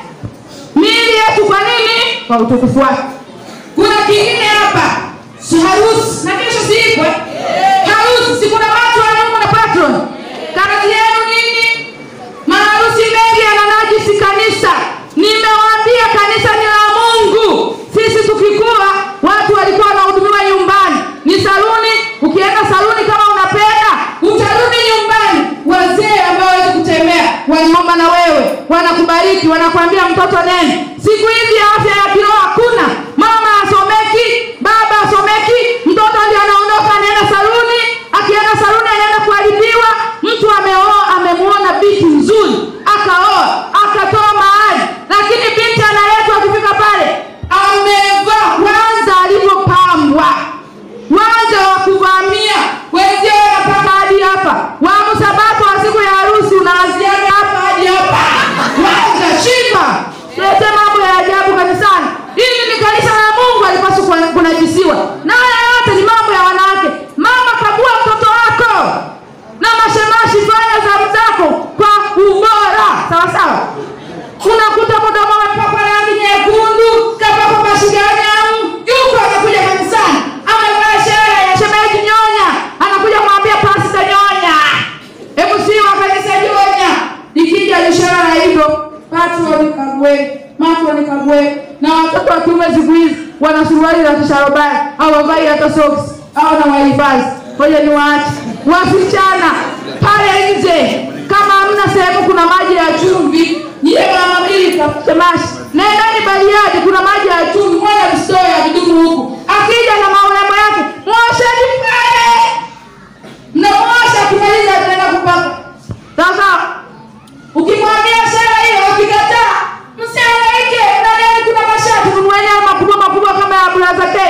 miili yetu kwa nini kwa utukufu wake kuna kingine hapa si harusi na kesho siikwe harusi si kuna watu wanaume na patron kazi yenu nini maharusi mengi yananajisi kanisa nimewaambia kanisa ni la mungu sisi tukikua watu walikuwa wanahudumiwa nyumbani ni saluni ukienda saluni kama unapenda utarudi nyumbani wazee ambao wawezi kutembea wanaomba na wewe wanakubariki wanakuambia mtoto nene siku hizi afya ya kiroho hakuna mama asomeki baba asomeki mtoto ndio anaondoka anaenda saluni akienda saluni anaenda kuharibiwa mtu ameoa amemuona binti nzuri akaoa akatoa mahali lakini binti analetwa akifika pale amevaa kwanza alivyopambwa wanza wa kuvamia wenzio wanapaka hadi hapa wamusabato wa siku ya harusi unaanziaga hapa hadi hapa wanza shimba tulete mambo ya ajabu kanisani hili ni kanisa la mungu alipaswa kuna- kunajisiwa na haya yote ni mambo ya wanawake mama kagua mtoto wako na mashemashi fanya zamu zako kwa ubora sawa sawa unakuta mdomo amepakwa rangi nyekundu kapakwa mashiganyamu yuko anakuja kanisani amevaa shere ya shemeji nyonya anakuja kumwambia pasta nyonya hebu si wa kanisa nyonya ikija ishara la hivyo watu wanikagwe watu wanikagwe na watoto wa kiume siku hizi wana suruali za kisharobari hawavai hata soksi au na wahifadhi ngoja ni waache wasichana pale nje kama hamna sehemu kuna maji ya chumvi nyie mama mbili tafutemashi nendani bariadi kuna maji ya chumvi mwana msitoe ya vidumu huku akija na maurembo yake mwosheni pale mnamwosha akimaliza tunaenda kupaka sasa ukimwambia shara hiyo akikataa msiangaike ndani kuna mashati nunueni haya makubwa makubwa kama ya bulaza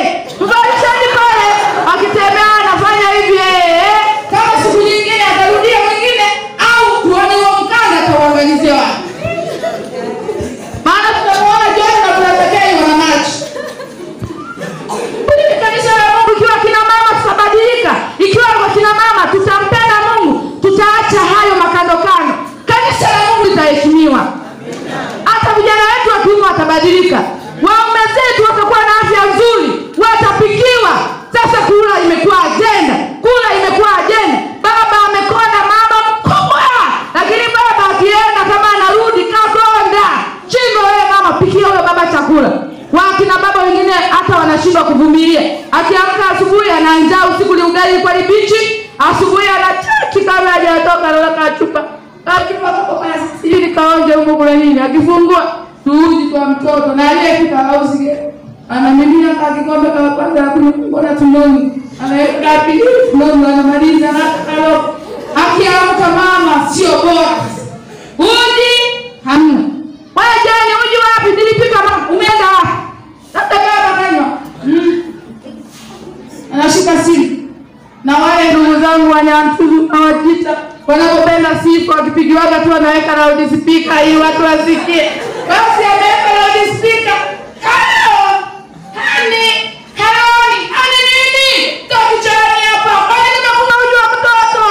utabadilika waume zetu watakuwa na afya nzuri watapikiwa sasa kula imekuwa ajenda kula imekuwa ajenda baba amekonda mama mkubwa lakini baba akienda kama anarudi kakonda shindo wewe mama pikia huyo baba chakula wakina baba wengine hata wanashindwa kuvumilia akiamka asubuhi ana njaa usiku ni ugali kwa libichi asubuhi anachaki kabla hajatoka anaweka chupa ili kaonje huko kule nini akifungua tuuji kwa mtoto na aliyefika hausige anamimina ka kikombe kama kwanza kunyongona tumboni anaweka pili tumboni anamaliza na kalo akiamka mama sio bora uji hamna wewe jani uji wapi nilipika mama umeenda wapi labda baba kanywa mm. anashika simu na wale ndugu zangu wanyamtuzu na wajita wanapopenda sifa wakipigiwaga tu wanaweka loudspeaker ili watu wasikie basi ameweka loudspeaker halo hani haloni hani nini tokichani hapa kwani nimekupa uji wa mtoto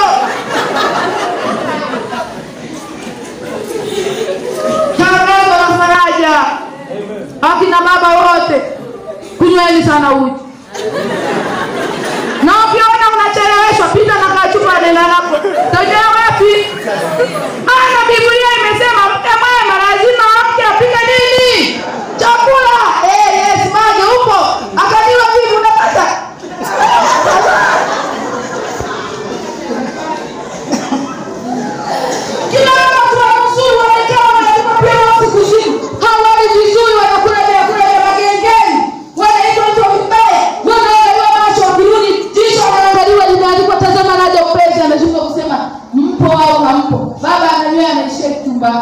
tangazo la faraja akina baba wote kunyweni sana uji na ukiona unacheleweshwa pita na kachupa nenda napo tajua wapi ana biblia imesema mke mwema lazima amke apike nini chakula eh, yes maji upo akaliwa vipi unapata kila watu wanusuru wamekaa wanatupa pia watu kuzimu hawali vizuri wanakula vyakula vya magengeni wanaitwa mtu vibaya wanaangaliwa macho wakirudi jicho wanaangaliwa limeandikwa tazama naja upesi ameshuka kusema mpo au hampo baba ananywea anaishia kichumbani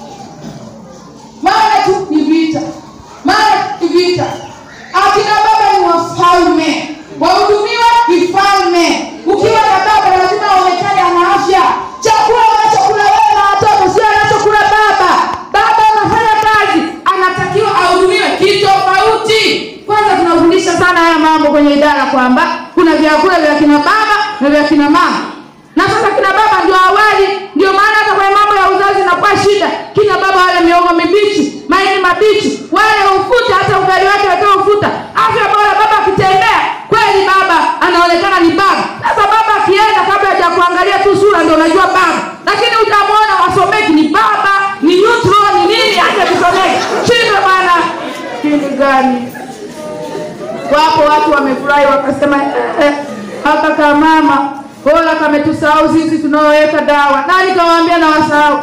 maana tu ni vita maana ni vita akina baba ni wafalme wahudumiwa kifalme ukiwa na baba lazima aonekane ana afya chakula unachokula wewe na watoto sio anachokula baba baba anafanya kazi anatakiwa ahudumiwe kitofauti kwanza tunafundisha sana haya mambo kwenye idara kwamba kuna vyakula vya kina baba na vya kina mama na sasa kina baba ndio awali ndio maana hata kwenye mambo ya uzazi inakuwa shida kina baba wale miogo mibichi maini mabichi wale ufuta hata ugali wake wakiwa ufuta afya bora baba akitembea kweli baba anaonekana ni baba sasa baba akienda kabla haja kuangalia tu sura ndio unajua baba lakini utamwona wasomeki ni baba ni neutral ni nini aje kusomeki shinde bwana shinde gani wapo watu wamefurahi wakasema eh, eh, haka kamama bora kametusahau sisi tunaoweka dawa nani kawaambia na wasahau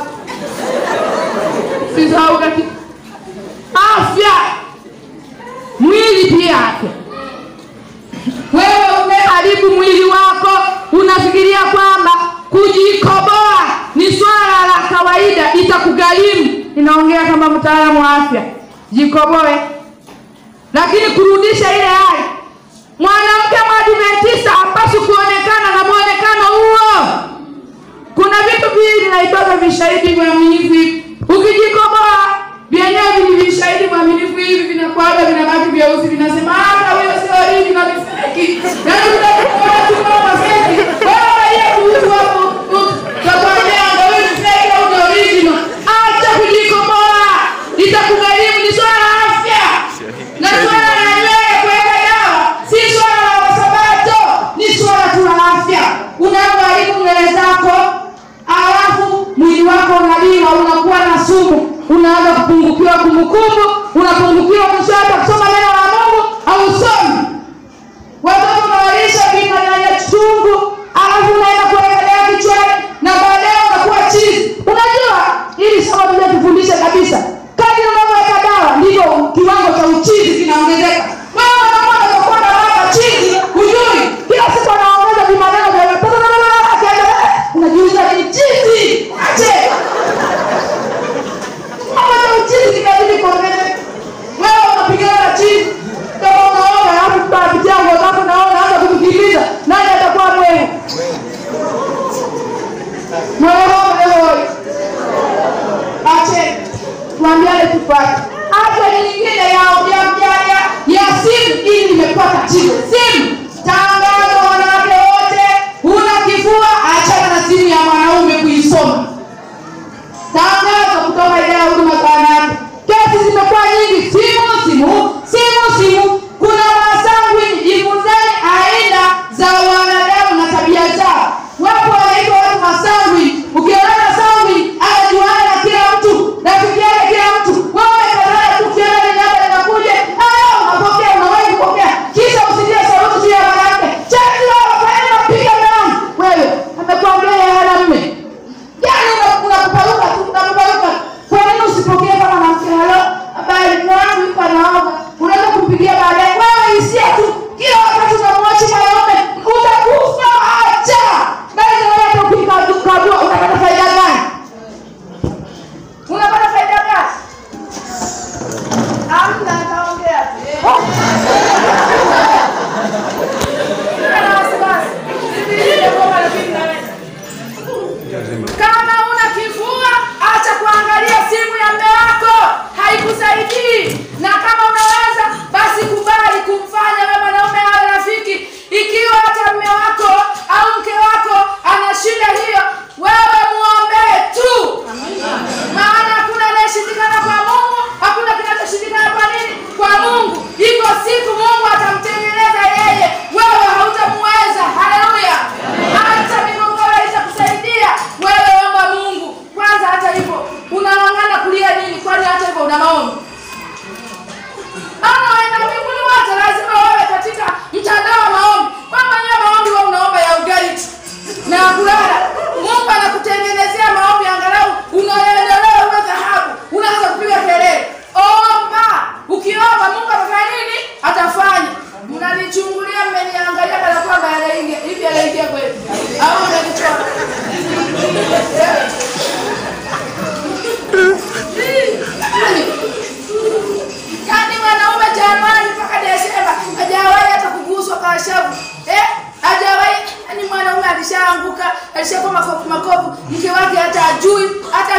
sisahau kati afya mwili pia afya wewe umeharibu mwili wako unafikiria kwamba kujikoboa ni swala la kawaida itakugharimu inaongea kama mtaalamu wa afya jikoboe lakini kurudisha ile hali mwanamke mwadventista hapaswi kuonekana na mwonekano huo kuna vitu viwili naitoka vishahidi mwaminifu hivi ukijikoboa vyenyewe vili vishahidi mwaminifu hivi vinakwaga vinabaki vyeusi vinasema hata huyo sio original ni feki yaani unakuwa tu mama feki wewe yeye kuhusu hapo takwambia ndio wewe ni feki au ni original acha kujikoboa itakugharimu ni swala la afya na swala la nywele kuweka dawa si swala la wasabato ni swala tu la afya unapoharibu nywele zako alafu mwili wako unaliwa unakuwa na sumu unaanza kupungukiwa kumbukumbu unapungukiwa mwisho hata kusoma neno la mungu hausomi watoto unawalisha vimanyanya chungu alafu unaenda kuweka dawa kichwani na baadaye unakuwa chizi unajua ili somo tuja tufundishe kabisa kadri unavyoweka dawa ndivyo kiwango cha uchizi kinaongezeka wewe unakuwa unakuwa na baba chizi hujui kila siku anaongeza vimaneno vya unajiuliza ni chizi ache mambo ya uchizi kinabidi kuongezeka wewe unapigana na chizi kama unaona alafu tutapitia nguo zako naona hata kumkimbiza nani atakuwa mwewe mwewe ache tuambiane tupate hata nyingine ya ya ya ya ya simu hii limekuwa tatizo simu tangazo wanawake wote huna kifua achana na simu ya mwanaume kuisoma tangazo kutoka idara ya huduma za wanawake kesi zimekuwa nyingi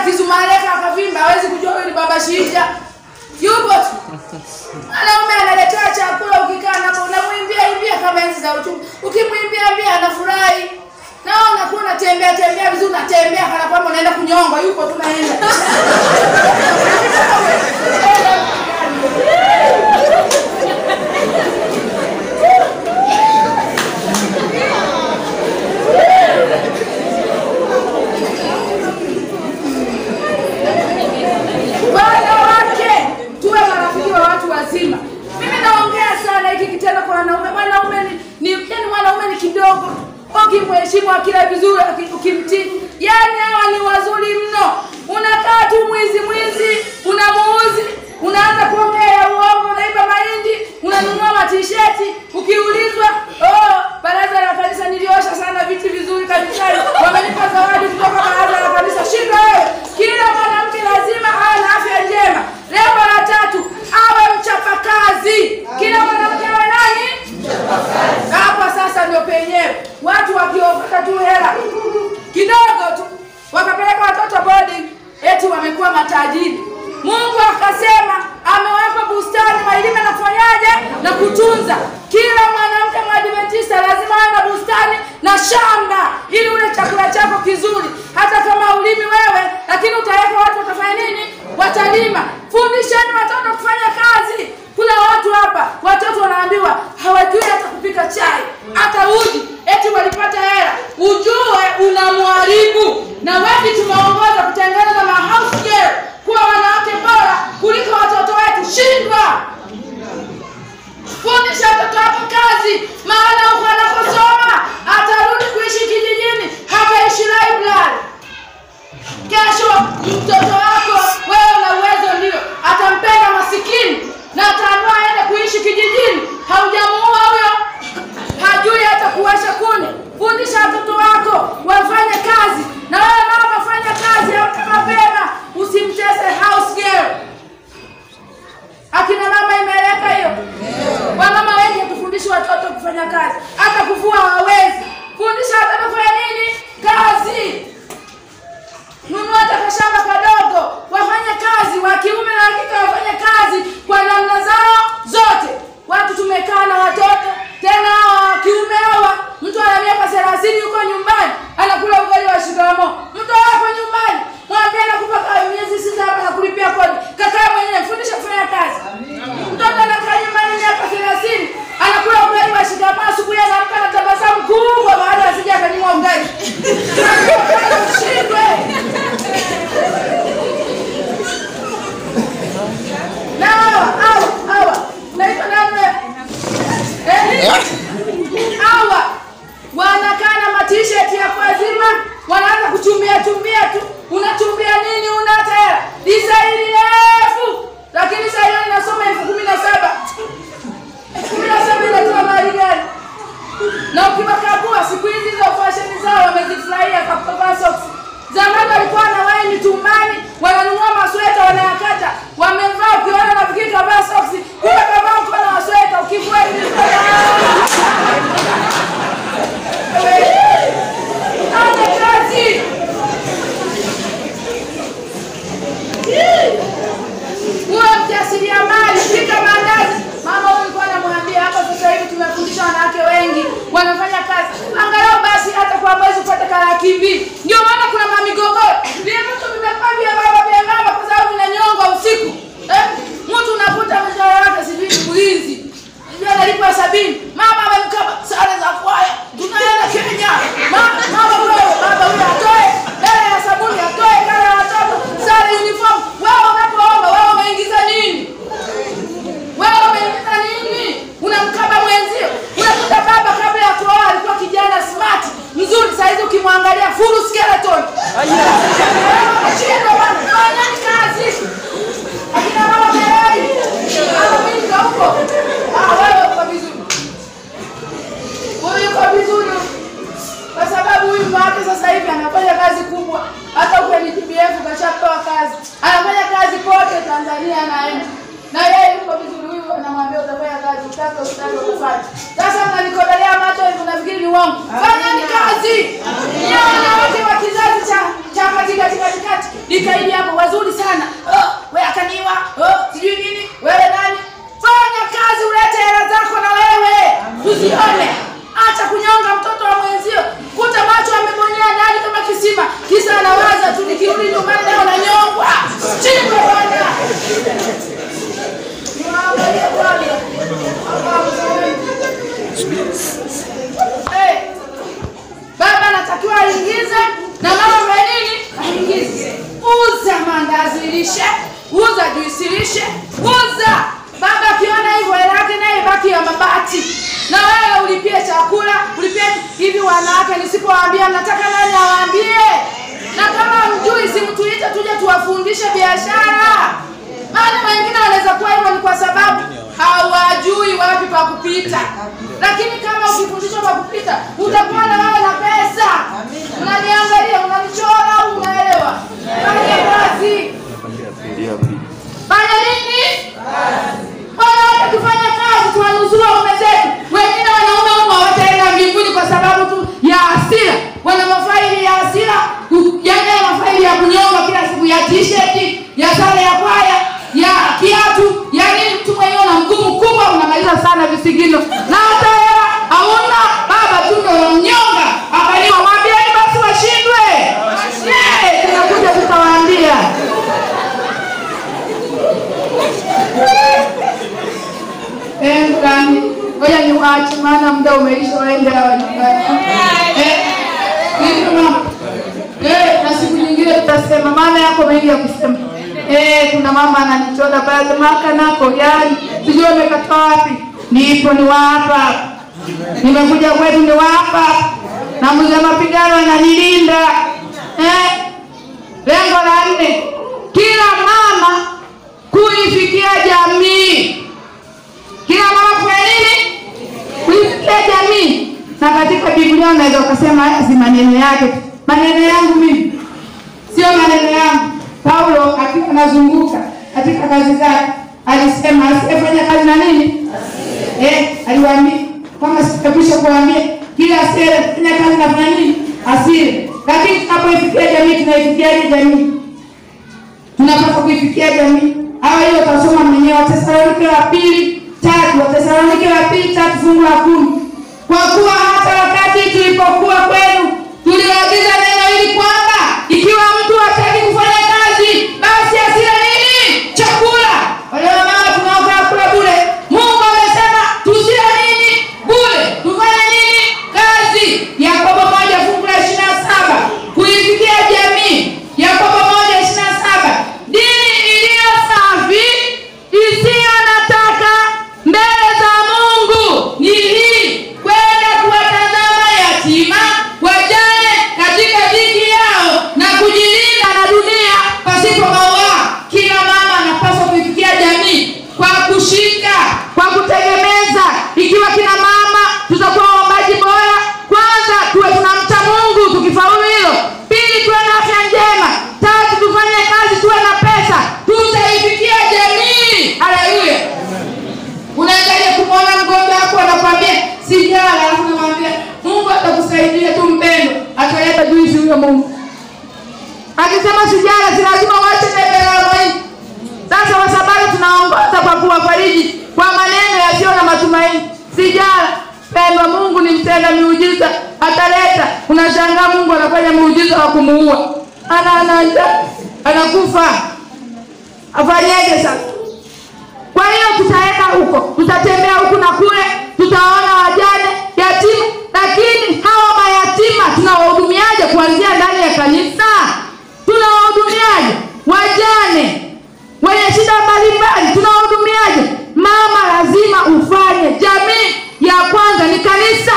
kizumareka akavimba, hawezi kujua huyu ni baba Shija. Yupo tu. Mwanaume analetea chakula, ukikaa napo unamwimbia imbia kama enzi za uchumi. Ukimwimbia imbia anafurahi. Naona kuwa unatembea tembea vizuri, unatembea kana kwamba unaenda kunyongwa, yupo tu naenda. Wanawake tuwe marafiki wa watu wazima. Mimi naongea sana hiki kitendo kwa wanaume. Mwanaume ni, ni yani mwanaume ni kidogo. Ukimheshimu akila vizuri, uki- ukimtii, yani hawa ni wazuri mno. Unakaa tu mwizi mwizi, unamuuzi, unaanza kuongea ya uongo, unaiba mahindi, unanunua matisheti, ukiulizwa oh, baraza la kanisa niliosha sana viti vizuri kanisani, wamenipa zawadi kutoka baraza la kanisa. Shinda wewe, kila mwanamke lazima awe na afya njema. Lengo la tatu, awe mchapakazi. Kila mwanamke awe nani? Hapa sasa ndio penyewe watu wakiopata tu hela kidogo tu wakapeleka watoto boarding, eti wamekuwa matajiri. Mungu akasema amewapa bustani walime na kufanyaje na kutunza. Kila mwanamke mwadventista lazima awe na bustani na shamba, ili ule chakula chako kizuri. Hata kama ulimi wewe, lakini utaweka watu watafanya nini? Watalima. Fundisheni watoto kufanya kazi. Kuna watu hapa, watoto wanaambiwa hawajui hata kupika chai, hata uji, eti walipata hela. Ujue unamharibu. Na wengi tumeongoza kutengeneza ma house girl kuwa wanawake bora kuliko watoto wetu. Shindwa. Fundisha mtoto wako kazi, maana huko anakosoma atarudi kuishi kijijini, hataishi library. Kesho mtoto wako wewe una uwezo ndio, atampenda masikini na ataamua aende kuishi kijijini. Haujamuua huyo, hajui hata kuwasha kuni. Fundisha watoto wako wafanye kazi, na wewe mama, fanya kazi amka mapema, usimtese house girl. Akina mama imeleka hiyo. Wamama wengi hatufundishi watoto kufanya kazi, hata kuvua hawawezi. Fundisha watoto kufanya nini? Kazi. Nunua hata kashamba kadogo, wafanye kazi, wa kiume na wa kike wafanye kazi kwa namna zao zote. Watu tumekaa na watoto tena hawa wa kiume hawa, mtu ana miaka thelathini yuko nyumbani anakula ugali wa shikamoo. Mtu wako nyumbani mwambie nakupaka miezi sita hapa na kulipia kodi, kakaa mwenyewe, fundisha kufanya kazi. Mtoto anakaa nyumbani miaka thelathini anakula ugali wa shikamoo, asubuhi anaamka na tabasamu kubwa baada ya sija akanyimwa ugali. Ushindwe. Na hawa hawa hawa naitwa nani? Eh? Hawa wanakaa na matisheti ya kuazima, wanaanza kuchumbia chumbia tu. Unachumbia nini? Una hata hela disaini refu, lakini saa hiyo inasoma elfu kumi na saba kumi na saba inatoa mali gani? na ukiwakagua siku hizi hizo fasheni zao wamezifurahia kwa kuvaa socks. Zamani walikuwa na waini tumbani, wananunua masweta wanayakata, wamevaa ukiona nafikiri kavaa socks, kumbe kavaa mkono wa sweta, ukivua hivi Anye kazi uwe mjasiriamali, pika mandazi. Mama huyu alikuwa anamwambia hapa, sasa hivi tumefundisha wanawake wengi wanafanya kazi, angalau basi hata kwa mwezi upate kalaki mbili. Ndio maana kuna mamigogoro, vile vitu vimekuwa vya baba vya mama kwa sababu vinanyongwa usiku. Eh, mtu unakuta mshahara wake sijui ni mlinzi sijui analipwa sabini, mama amemkaba sare za kwaya, tunaenda Kenya. Mama mama wewe, baba huyo atoe hela ya sabuni, atoe kala ya watoto, sare, uniform. Wewe unapoomba wewe umeingiza nini? Wewe umeingiza nini? Unamkaba mwenzio. Unakuta baba kabla ya kuoa alikuwa kijana smart, mzuri, saa hizi ukimwangalia full skeleton. Shindwa bwana, fanyeni kazi. Akina mama tayari. Mama mimi ndo huko. Ah, wewe uko vizuri. Wewe uko vizuri. Kwa sababu huyu mume wake sasa hivi anafanya kazi kubwa. Hata huko ni TBF kashapewa kazi. Anafanya kazi kote Tanzania anaenda. Na yeye yuko vizuri huyu anamwambia utafanya kazi utake usitake kufanya. Sasa mnanikodolea macho hivi unafikiri ni uongo. Fanyeni kazi. Ni wanawake wa kizazi cha cha katikati katikati. ikaidi hapo wazuri sana oh, we akaniwa oh, sijui nini wewe nani fanya kazi ulete hela zako na wewe tuzione acha kunyonga mtoto wa mwenzio kuta macho amebonyea ndani kama kisima kisa anawaza tu nikirudi nyumbani leo nanyongwa chimbe bwana Niwaangalie kwanza. Hey, baba anatakiwa aingize na mama fanya nini aingize uza mandazi lishe uza juisi lishe uza baba akiona hivyo hela yake naye baki ya mabati na wewe ulipie chakula ulipie hivi wanawake nisipowaambia nataka nani awaambie na kama mjui simtuite tuje tuwafundishe biashara maana wengine wanaweza kuwa hivyo ni kwa sababu hawajui wapi pa kupita lakini kama ukifundishwa pa kupita utakuwa na wewe na pesa unaniangalia unanichora au unaelewa fanya kazi fanya nini wanawake tufanye kazi tuwanusuru waume zetu wengine wanaume humo hawataenda mbinguni kwa sababu tu ya hasira wana mafaili ya hasira ku- yaani haya mafaili ya kunyonga kila siku ya t-shirt ya sare ya kwaya ya kiatu yaani mtu mwenyewe na mgumu kubwa unamaliza sana visigino na hata hela hauna baba tu ndo unamnyonga akaliwa mwambieni basi washindwe Eh, tunakuja tutawaambia Eh, fulani ngoja niwaache maana muda umeisha waende hawa nyumbani Eh, nini mama? Eh, na siku nyingine tutasema maana yako mengi ya kusema Eh, kuna mama ananichora pale maka nako yani sijui amekatoa wapi nipo ni wapa nimekuja kwetu ni wapa na mzee mapigano ananilinda eh, lengo la nne kila mama kuifikia jamii kila mama kufanya nini kuifikia jamii na katika biblia unaweza ukasema haya si maneno yake tu. maneno yangu mimi sio maneno yangu paulo akiwa anazunguka katika kazi zake alisema asiyefanya kazi na nini eh, aliwaambia kama sitakwisha kuwaambia kila asiyefanya kazi nafanya nini asiri lakini tunapoifikia jamii tunaifikiaje jamii tunapaswa kuifikia jamii hawa hiyo utasoma mwenyewe watesalonike wa pili tatu watesalonike wa pili tatu fungu la kumi kwa kuwa hata wakati tulipokuwa kwenu tuliwaagiza neno hili kwamba ikiwa mtu hataki kufanya kazi basi asile nini chakula wale wamama tunaokaa kula bure mungu amesema tusile nini bure tufanye nini kazi yakobo moja fungu la ishiri na saba kuifikia jamii yakobo moja ishiri na saba dini iliyo safi isiyo na taka mbele za mungu ni hii kwenda kuwatazama yatima wajane katika dhiki yao na kujilinda na dunia pasipo mauaa kila mama anapaswa kuifikia jamii kwa kushika kwa kutegemeza ikiwa kina mama tutakuwa waombaji bora kwanza tuwe tunamcha mungu tukifaulu hilo pili tuwe na afya njema tatu tufanye kazi tuwe na pesa tutaifikia jamii haleluya unaendaje kumwona mgonjwa wako anakwambia sijala alafu namwambia mungu atakusaidia tu mpendo ataleta juisi huyo mungu akisema sijala si lazima uache debe la arobaini sasa wasabato tunaongoza kwa kuwafariji kwa maneno yasiyo na matumaini sijala pendwa mungu ni mtenda miujiza ataleta unashangaa mungu anafanya muujiza wa kumuua ana ana njaa, anakufa afanyeje sasa kwa hiyo tutaenda huko tutatembea huku na kule tutaona wajane yatima lakini hawa mayatima tunawahudumiaje kuanzia ndani ya kanisa tunawahudumiaje wajane wenye shida mbalimbali tunawahudumiaje mama lazima ufanye jamii ya kwanza ni kanisa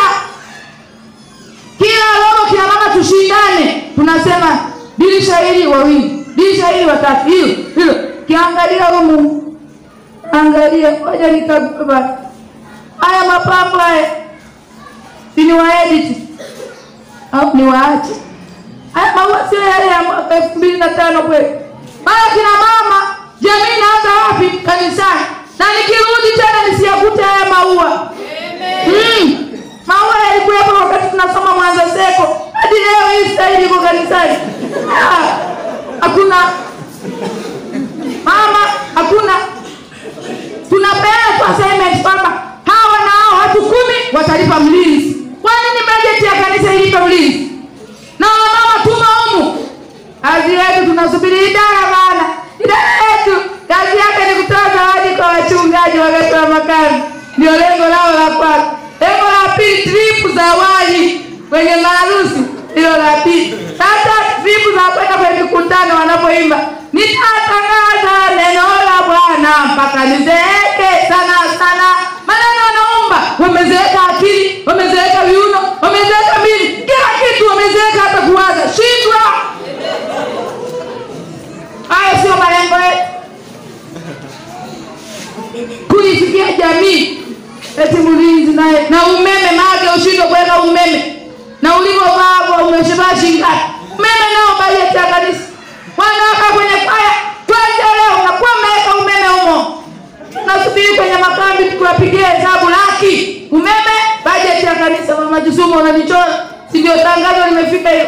kila robo kila mama tushindane tunasema dirisha hili wawili dirisha hili watatu hilo hilo kiangalia humu angalia moja nikababa haya mapambo haya si ni waediti au ni waache haya maua sio yale ya mwaka elfu mbili na tano kweli mara kina mama jamii inaanza wapi kanisani na nikirudi tena nisiyakute haya maua mm. maua yalikuwepo wakati tunasoma mwanza seko hadi leo hii staili iko kanisani Ah, hakuna idara maana idara yetu kazi yake ni kutoa zawadi kwa wachungaji wakati wa makambi ndio lengo lao la kwanza lengo la pili tripu za awali kwenye maharusi hilo la pili sasa tripu za kwenda kwenye mikutano wanapoimba nitatangaza neno la bwana mpaka nizeeke sana sana maneno wanaomba wamezeeka akili wamezeeka viuno wamezeeka mili kila kitu wamezeeka hata kuwaza shindwa hayo sio malengo yetu kuifikia jamii eti mlinzi naye na umeme maake ushindwe kuweka umeme na ulivyovaa umeshavaa shingapi umeme nao bajeti ya kanisa wanaweka kwenye kaya twende leo nakuwa mmeweka umeme humo nasubiri kwenye makambi tukiwapigia hesabu laki umeme bajeti ya kanisa mama Jisumu unanichora si ndio tangazo limefika hiyo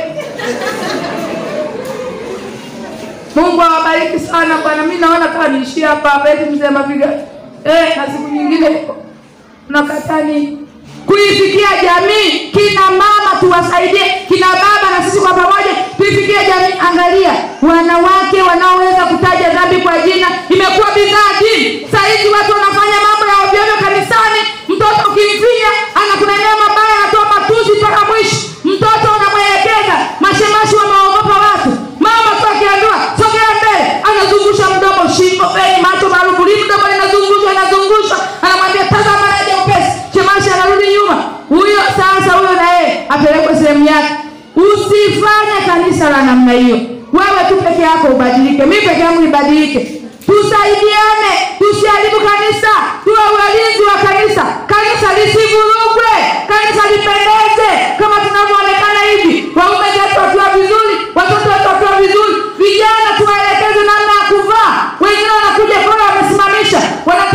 Mungu awabariki sana bwana. Mimi naona kama niishie hapa hapa eti mzee Mapiga. Eh, na siku nyingine unakataa nini? Kuifikia jamii, kina mama tuwasaidie, kina baba na sisi kwa pamoja tuifikie jamii. Angalia wanawake wanaoweza kutaja dhambi kwa jina, imekuwa bidhaa dini. Saa hizi watu wanafanya mambo ya ovyo ovyo kanisani, mtoto ukimfinya anakunenea mabaya, anatoa matusi mpaka mwisho. Mtoto unamwelekeza, mashemashi wameogopa watu. Mama tu akiambiwa sogea mbele, anazungusha mdomo, shingo, beli, macho, marufu, li mdomo linazungushwa, linazungushwa, anamwambia tazama naje upesi. Shemashi anarudi nyuma. Huyo sasa, huyo na yeye apelekwe sehemu yake. Usifanye kanisa la namna hiyo. Wewe tu peke yako ubadilike, mimi peke yangu nibadilike. Tusaidiane, tusiharibu kanisa, tuwe walinzi wa kanisa. Kanisa lisivurugwe, kanisa lipendeze kama tunavyoonekana hivi, waume zetu wakiwa vizuri, watoto wetu wakiwa vizuri, vijana tuwaelekeze namna ya kuvaa. Wengine wanakuja kola wamesimamisha, wanatoa